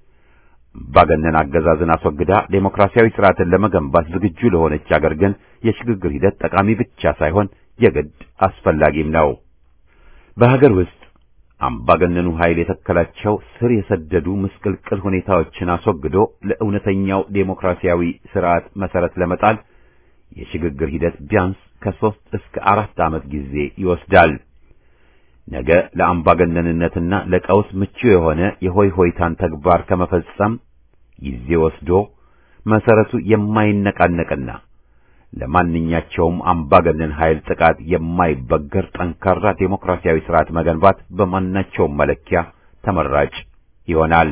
አምባገነን አገዛዝን አስወግዳ ዴሞክራሲያዊ ስርዓትን ለመገንባት ዝግጁ ለሆነች አገር ግን የሽግግር ሂደት ጠቃሚ ብቻ ሳይሆን የግድ አስፈላጊም ነው። በሀገር ውስጥ አምባገነኑ ኃይል የተከላቸው ስር የሰደዱ ምስቅልቅል ሁኔታዎችን አስወግዶ ለእውነተኛው ዴሞክራሲያዊ ስርዓት መሰረት ለመጣል የሽግግር ሂደት ቢያንስ ከሦስት እስከ አራት ዓመት ጊዜ ይወስዳል። ነገ ለአምባገነንነትና ለቀውስ ምቹ የሆነ የሆይ ሆይታን ተግባር ከመፈጸም ጊዜ ወስዶ መሰረቱ የማይነቃነቅና ለማንኛቸውም አምባገነን ኃይል ጥቃት የማይበገር ጠንካራ ዴሞክራሲያዊ ስርዓት መገንባት በማናቸውም መለኪያ ተመራጭ ይሆናል።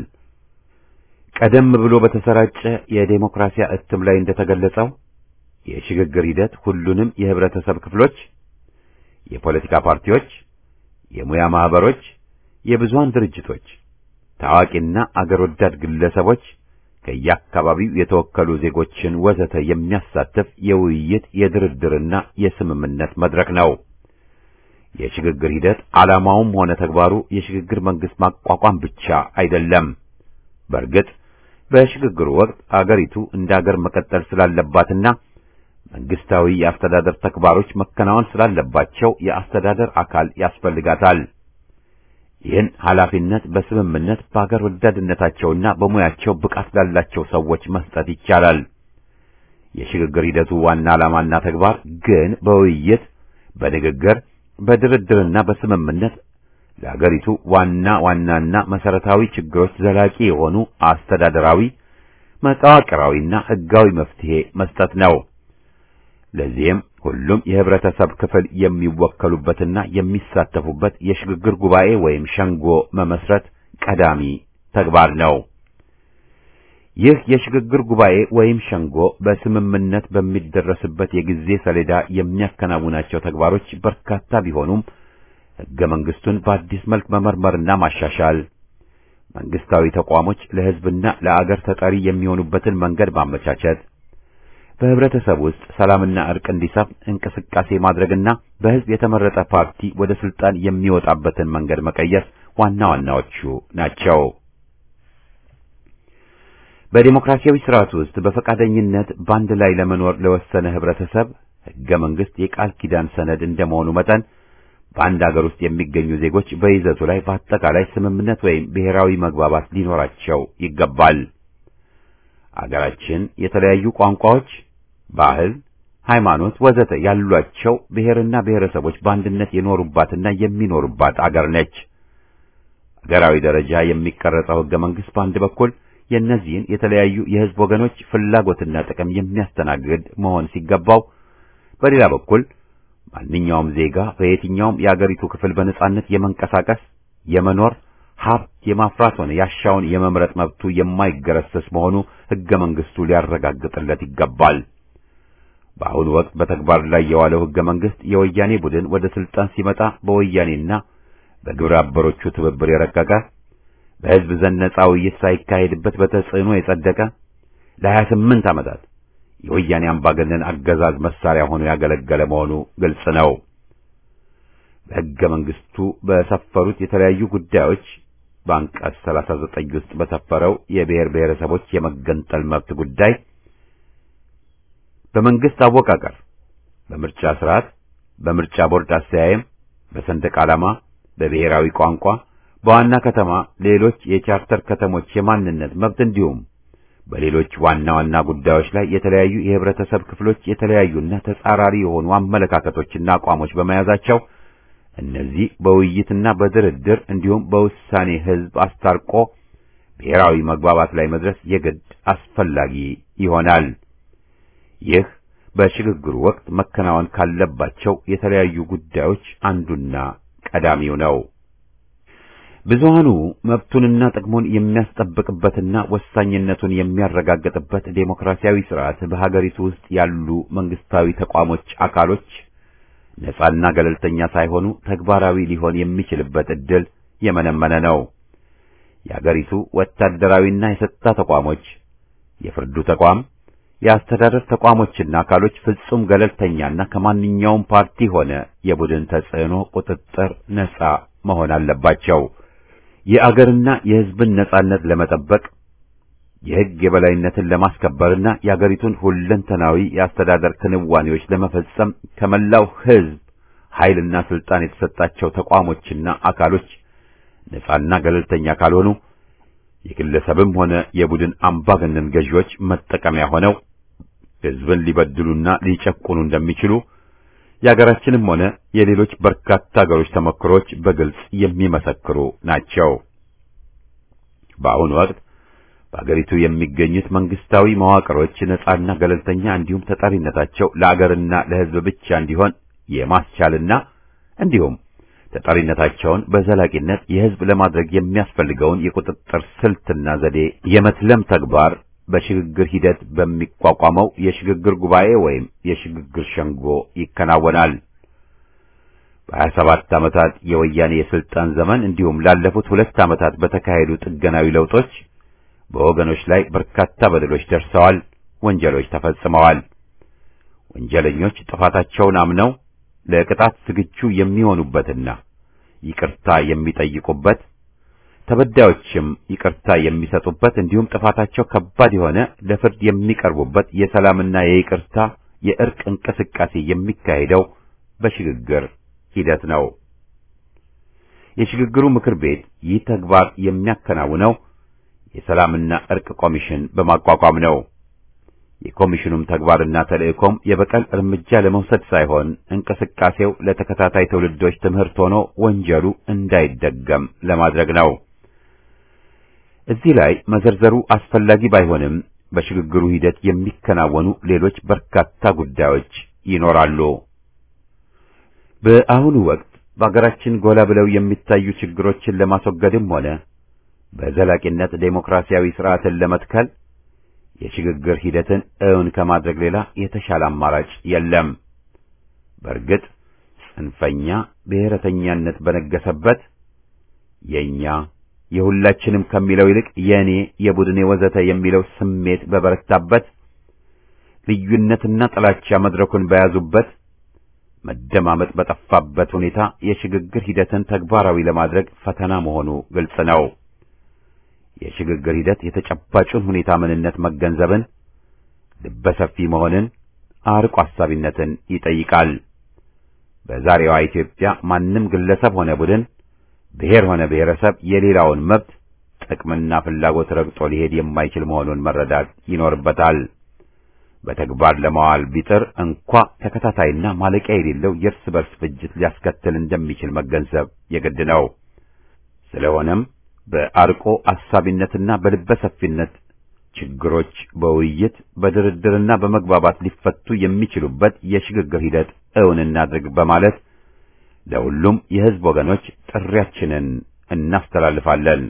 ቀደም ብሎ በተሰራጨ የዴሞክራሲያ እትም ላይ እንደተገለጸው የሽግግር ሂደት ሁሉንም የህብረተሰብ ክፍሎች፣ የፖለቲካ ፓርቲዎች፣ የሙያ ማህበሮች፣ የብዙሃን ድርጅቶች፣ ታዋቂና አገር ወዳድ ግለሰቦች ከየአካባቢው የተወከሉ ዜጎችን ወዘተ የሚያሳትፍ የውይይት የድርድርና የስምምነት መድረክ ነው። የሽግግር ሂደት ዓላማውም ሆነ ተግባሩ የሽግግር መንግስት ማቋቋም ብቻ አይደለም። በእርግጥ በሽግግሩ ወቅት አገሪቱ እንደ አገር መቀጠል ስላለባትና መንግስታዊ የአስተዳደር ተግባሮች መከናወን ስላለባቸው የአስተዳደር አካል ያስፈልጋታል። ይህን ኃላፊነት በስምምነት በአገር ወዳድነታቸውና በሙያቸው ብቃት ላላቸው ሰዎች መስጠት ይቻላል። የሽግግር ሂደቱ ዋና ዓላማና ተግባር ግን በውይይት፣ በንግግር፣ በድርድርና በስምምነት ለአገሪቱ ዋና ዋናና መሰረታዊ ችግሮች ዘላቂ የሆኑ አስተዳደራዊ፣ መዋቅራዊና ሕጋዊ መፍትሄ መስጠት ነው። ለዚህም ሁሉም የህብረተሰብ ክፍል የሚወከሉበትና የሚሳተፉበት የሽግግር ጉባኤ ወይም ሸንጎ መመስረት ቀዳሚ ተግባር ነው። ይህ የሽግግር ጉባኤ ወይም ሸንጎ በስምምነት በሚደረስበት የጊዜ ሰሌዳ የሚያከናውናቸው ተግባሮች በርካታ ቢሆኑም ሕገ መንግስቱን በአዲስ መልክ መመርመርና ማሻሻል፣ መንግስታዊ ተቋሞች ለህዝብና ለአገር ተጠሪ የሚሆኑበትን መንገድ ማመቻቸት በህብረተሰብ ውስጥ ሰላምና እርቅ እንዲሰፍን እንቅስቃሴ ማድረግና በህዝብ የተመረጠ ፓርቲ ወደ ስልጣን የሚወጣበትን መንገድ መቀየስ ዋና ዋናዎቹ ናቸው። በዲሞክራሲያዊ ስርዓት ውስጥ በፈቃደኝነት በአንድ ላይ ለመኖር ለወሰነ ህብረተሰብ ህገ መንግስት የቃል ኪዳን ሰነድ እንደመሆኑ መጠን በአንድ አገር ውስጥ የሚገኙ ዜጎች በይዘቱ ላይ በአጠቃላይ ስምምነት ወይም ብሔራዊ መግባባት ሊኖራቸው ይገባል። አገራችን የተለያዩ ቋንቋዎች ባህል፣ ሃይማኖት፣ ወዘተ ያሏቸው ብሔርና ብሔረሰቦች በአንድነት የኖሩባትና የሚኖሩባት አገር ነች። አገራዊ ደረጃ የሚቀረጸው ህገ መንግስት በአንድ በኩል የእነዚህን የተለያዩ የህዝብ ወገኖች ፍላጎትና ጥቅም የሚያስተናግድ መሆን ሲገባው፣ በሌላ በኩል ማንኛውም ዜጋ በየትኛውም የአገሪቱ ክፍል በነጻነት የመንቀሳቀስ፣ የመኖር፣ ሀብት የማፍራት ሆነ ያሻውን የመምረጥ መብቱ የማይገረሰስ መሆኑ ሕገ መንግሥቱ ሊያረጋግጥለት ይገባል። በአሁኑ ወቅት በተግባር ላይ የዋለው ሕገ መንግሥት የወያኔ ቡድን ወደ ስልጣን ሲመጣ በወያኔና በግብረ አበሮቹ ትብብር የረቀቀ በሕዝብ ዘንድ ነጻ ውይይት ሳይካሄድበት በተጽዕኖ የጸደቀ ለሀያ ስምንት ዓመታት የወያኔ አምባገነን አገዛዝ መሳሪያ ሆኖ ያገለገለ መሆኑ ግልጽ ነው። በሕገ መንግሥቱ በሰፈሩት የተለያዩ ጉዳዮች በአንቀጽ 39 ውስጥ በሰፈረው የብሔር ብሔረሰቦች የመገንጠል መብት ጉዳይ በመንግስት አወቃቀር፣ በምርጫ ስርዓት፣ በምርጫ ቦርድ አስተያየም፣ በሰንደቅ ዓላማ፣ በብሔራዊ ቋንቋ፣ በዋና ከተማ ሌሎች የቻርተር ከተሞች የማንነት መብት እንዲሁም በሌሎች ዋና ዋና ጉዳዮች ላይ የተለያዩ የህብረተሰብ ክፍሎች የተለያዩና ተጻራሪ የሆኑ አመለካከቶችና አቋሞች በመያዛቸው እነዚህ በውይይትና በድርድር እንዲሁም በውሳኔ ህዝብ አስታርቆ ብሔራዊ መግባባት ላይ መድረስ የግድ አስፈላጊ ይሆናል። ይህ በሽግግሩ ወቅት መከናወን ካለባቸው የተለያዩ ጉዳዮች አንዱና ቀዳሚው ነው። ብዙሃኑ መብቱንና ጥቅሙን የሚያስጠብቅበትና ወሳኝነቱን የሚያረጋግጥበት ዴሞክራሲያዊ ስርዓት በሀገሪቱ ውስጥ ያሉ መንግስታዊ ተቋሞች አካሎች ነጻና ገለልተኛ ሳይሆኑ ተግባራዊ ሊሆን የሚችልበት ዕድል የመነመነ ነው። የሀገሪቱ ወታደራዊና የጸጥታ ተቋሞች፣ የፍርዱ ተቋም፣ የአስተዳደር ተቋሞችና አካሎች ፍጹም ገለልተኛና ከማንኛውም ፓርቲ ሆነ የቡድን ተጽዕኖ ቁጥጥር ነጻ መሆን አለባቸው። የአገርና የሕዝብን ነጻነት ለመጠበቅ የሕግ የበላይነትን ለማስከበርና የአገሪቱን ሁለንተናዊ የአስተዳደር ክንዋኔዎች ለመፈጸም ከመላው ሕዝብ ኃይልና ስልጣን የተሰጣቸው ተቋሞችና አካሎች ነጻና ገለልተኛ ካልሆኑ የግለሰብም ሆነ የቡድን አምባገነን ገዢዎች መጠቀሚያ ሆነው ሕዝብን ሊበድሉና ሊጨቁኑ እንደሚችሉ የሀገራችንም ሆነ የሌሎች በርካታ ሀገሮች ተሞክሮች በግልጽ የሚመሰክሩ ናቸው። በአሁኑ ወቅት በአገሪቱ የሚገኙት መንግስታዊ መዋቅሮች ነጻና ገለልተኛ እንዲሁም ተጠሪነታቸው ለአገርና ለሕዝብ ብቻ እንዲሆን የማስቻልና እንዲሁም ተጠሪነታቸውን በዘላቂነት የሕዝብ ለማድረግ የሚያስፈልገውን የቁጥጥር ስልትና ዘዴ የመትለም ተግባር በሽግግር ሂደት በሚቋቋመው የሽግግር ጉባኤ ወይም የሽግግር ሸንጎ ይከናወናል። በሀያ ሰባት ዓመታት የወያኔ የስልጣን ዘመን እንዲሁም ላለፉት ሁለት ዓመታት በተካሄዱ ጥገናዊ ለውጦች በወገኖች ላይ በርካታ በደሎች ደርሰዋል፣ ወንጀሎች ተፈጽመዋል። ወንጀለኞች ጥፋታቸውን አምነው ለቅጣት ዝግጁ የሚሆኑበትና ይቅርታ የሚጠይቁበት ተበዳዮችም ይቅርታ የሚሰጡበት እንዲሁም ጥፋታቸው ከባድ የሆነ ለፍርድ የሚቀርቡበት የሰላምና የይቅርታ የእርቅ እንቅስቃሴ የሚካሄደው በሽግግር ሂደት ነው። የሽግግሩ ምክር ቤት ይህ ተግባር የሚያከናውነው የሰላምና እርቅ ኮሚሽን በማቋቋም ነው። የኮሚሽኑም ተግባርና ተልእኮም የበቀል እርምጃ ለመውሰድ ሳይሆን እንቅስቃሴው ለተከታታይ ትውልዶች ትምህርት ሆኖ ወንጀሉ እንዳይደገም ለማድረግ ነው። እዚህ ላይ መዘርዘሩ አስፈላጊ ባይሆንም በሽግግሩ ሂደት የሚከናወኑ ሌሎች በርካታ ጉዳዮች ይኖራሉ። በአሁኑ ወቅት በአገራችን ጎላ ብለው የሚታዩ ችግሮችን ለማስወገድም ሆነ በዘላቂነት ዴሞክራሲያዊ ስርዓትን ለመትከል የሽግግር ሂደትን እውን ከማድረግ ሌላ የተሻለ አማራጭ የለም። በእርግጥ ጽንፈኛ ብሔረተኛነት በነገሰበት የኛ የሁላችንም ከሚለው ይልቅ የእኔ፣ የቡድኔ ወዘተ የሚለው ስሜት በበረታበት ልዩነትና ጥላቻ መድረኩን በያዙበት መደማመጥ በጠፋበት ሁኔታ የሽግግር ሂደትን ተግባራዊ ለማድረግ ፈተና መሆኑ ግልጽ ነው። የሽግግር ሂደት የተጨባጩን ሁኔታ ምንነት መገንዘብን፣ ልበሰፊ መሆንን፣ አርቆ አሳቢነትን ይጠይቃል። በዛሬዋ ኢትዮጵያ ማንም ግለሰብ ሆነ ቡድን፣ ብሔር ሆነ ብሔረሰብ የሌላውን መብት ጥቅምና ፍላጎት ረግጦ ሊሄድ የማይችል መሆኑን መረዳት ይኖርበታል። በተግባር ለማዋል ቢጥር እንኳ ተከታታይና ማለቂያ የሌለው የእርስ በርስ ፍጅት ሊያስከትል እንደሚችል መገንዘብ የግድ ነው። ስለሆነም በአርቆ አሳቢነትና በልበ ሰፊነት ችግሮች በውይይት በድርድርና በመግባባት ሊፈቱ የሚችሉበት የሽግግር ሂደት እውን እናድርግ በማለት ለሁሉም የሕዝብ ወገኖች ጥሪያችንን እናስተላልፋለን።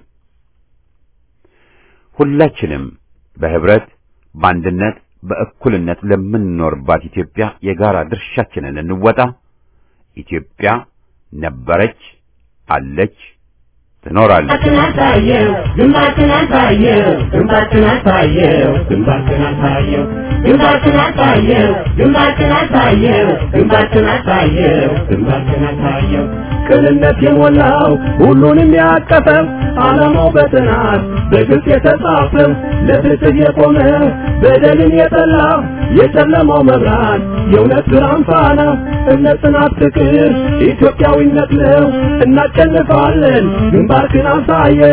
ሁላችንም በህብረት በአንድነት በእኩልነት ለምንኖርባት ኢትዮጵያ የጋራ ድርሻችንን እንወጣ። ኢትዮጵያ ነበረች፣ አለች፣ ትኖራለች። ግንባርህን አሳየው ግንባርህን አሳየው ግንባርህን አሳየው ግንባርህን አሳየው ግንባርህን አሳየው ግንባርህን አሳየው ግንባርህን አሳየው ግንባርህን አሳየው ቅንነት የሞላው ሁሉንም ያቀፈው ዓላማው በጥናት በግልጽ የተጻፈው ለፍትህ የቆመ በደልን የጠላ የጨለማው መብራት የእውነት ብርሃን ፋና እምነት፣ ጽናት፣ ፍቅር ኢትዮጵያዊነት ነው። እናሸንፋለን። ግንባርህን አሳየው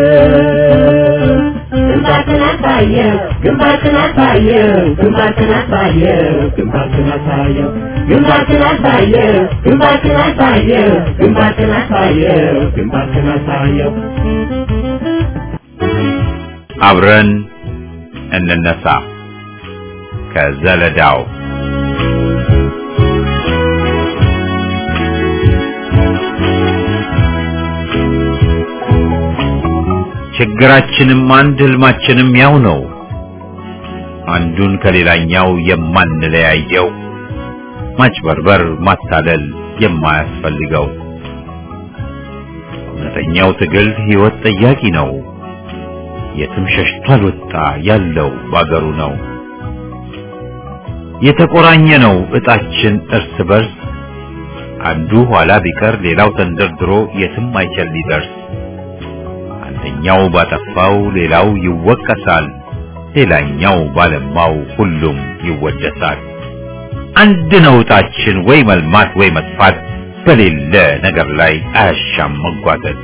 ግንባርህን አሳየው ግንባርህን አሳየው ግንባርህን አሳየው ግንባርህን አሳየው ግንባርህን አሳየው ግንባርህን አሳየው ግንባርህን አሳየው ግንባርህን አሳየው አብረን እንነሳ ከዘለዳው ችግራችንም አንድ ህልማችንም ያው ነው። አንዱን ከሌላኛው የማንለያየው ማጭበርበር፣ ማታለል የማያስፈልገው እውነተኛው ትግል ህይወት ጠያቂ ነው። የትም ሸሽቶ አልወጣ ያለው ባገሩ ነው። የተቆራኘ ነው እጣችን እርስ በርስ አንዱ ኋላ ቢቀር ሌላው ተንደርድሮ የትም አይችል ሊደርስ አንደኛው ባጠፋው ሌላው ይወቀሳል፣ ሌላኛው ባለማው ሁሉም ይወደሳል። አንድ ነው እጣችን ወይ መልማት ወይ መጥፋት፣ በሌለ ነገር ላይ አያሻም መጓተት።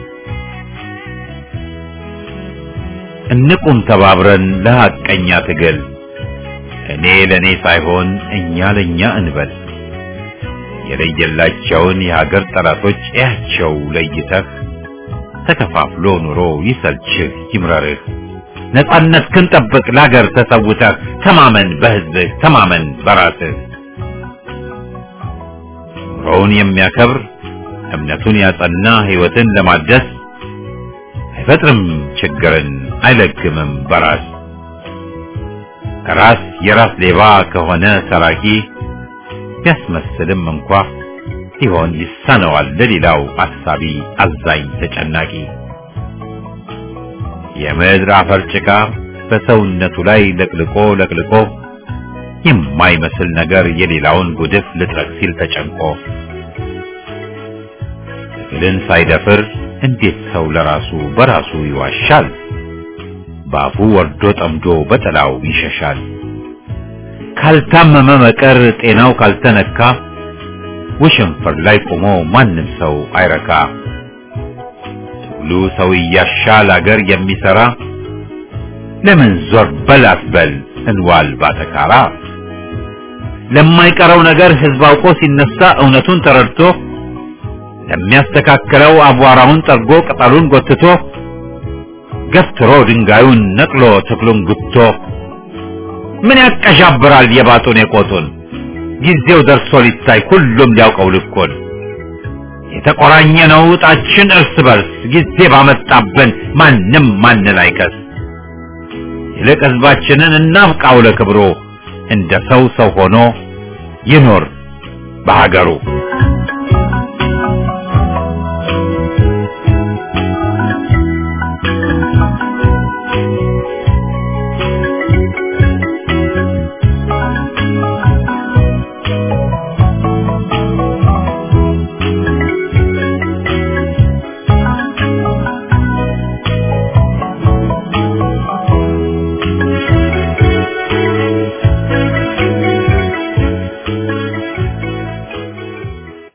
እንቁም ተባብረን ለሐቀኛ ትግል እኔ ለኔ ሳይሆን እኛ ለኛ እንበል። የለየላቸውን የሀገር ጠላቶች እያቸው ለይተህ ተከፋፍሎ ኑሮ ይሰልችህ ይምረርህ። ነጻነት ክንጠብቅ ለሀገር ተሰውተህ ተማመን በህዝብህ ተማመን በራስህ። ኑሮውን የሚያከብር እምነቱን ያጸና ህይወትን ለማደስ አይፈጥርም ችግርን አይለግምም በራስ ራስ የራስ ሌባ ከሆነ ሰራቂ ቢያስመስልም እንኳ ሲሆን ይሳነዋል ለሌላው አሳቢ አዛኝ ተጨናቂ የምድር አፈር ጭቃ በሰውነቱ ላይ ለቅልቆ ለቅልቆ የማይመስል ነገር የሌላውን ጉድፍ ልጥረግ ሲል ተጨንቆ ትግልን ሳይደፍር እንዴት ሰው ለራሱ በራሱ ይዋሻል? ባፉ ወርዶ ጠምዶ በጥላው ይሸሻል። ካልታመመ መቀር ጤናው ካልተነካ ውሽንፍር ላይ ቆሞ ማንም ሰው አይረካ። ትግሉ ሰው እያሻል አገር የሚሰራ ለምን ዞር በል አትበል እንዋል ባተካራ። ለማይቀረው ነገር ህዝብ አውቆ ሲነሳ እውነቱን ተረድቶ ለሚያስተካክለው አቧራውን ጠርጎ ቅጠሉን ጎትቶ ገፍትሮ ድንጋዩን ነቅሎ ተክሉን ጉቶ ምን ያቀዣብራል የባጡን የቆጡን ጊዜው ደርሶ ሊታይ ሁሉም ሊያውቀው ልኩን የተቆራኘ ነው ዕጣችን እርስ በርስ ጊዜ ባመጣብን ማንም ማንን አይከስ ይልቅ ህዝባችንን እናብቃው ለክብሩ እንደ ሰው ሰው ሆኖ ይኖር በሀገሩ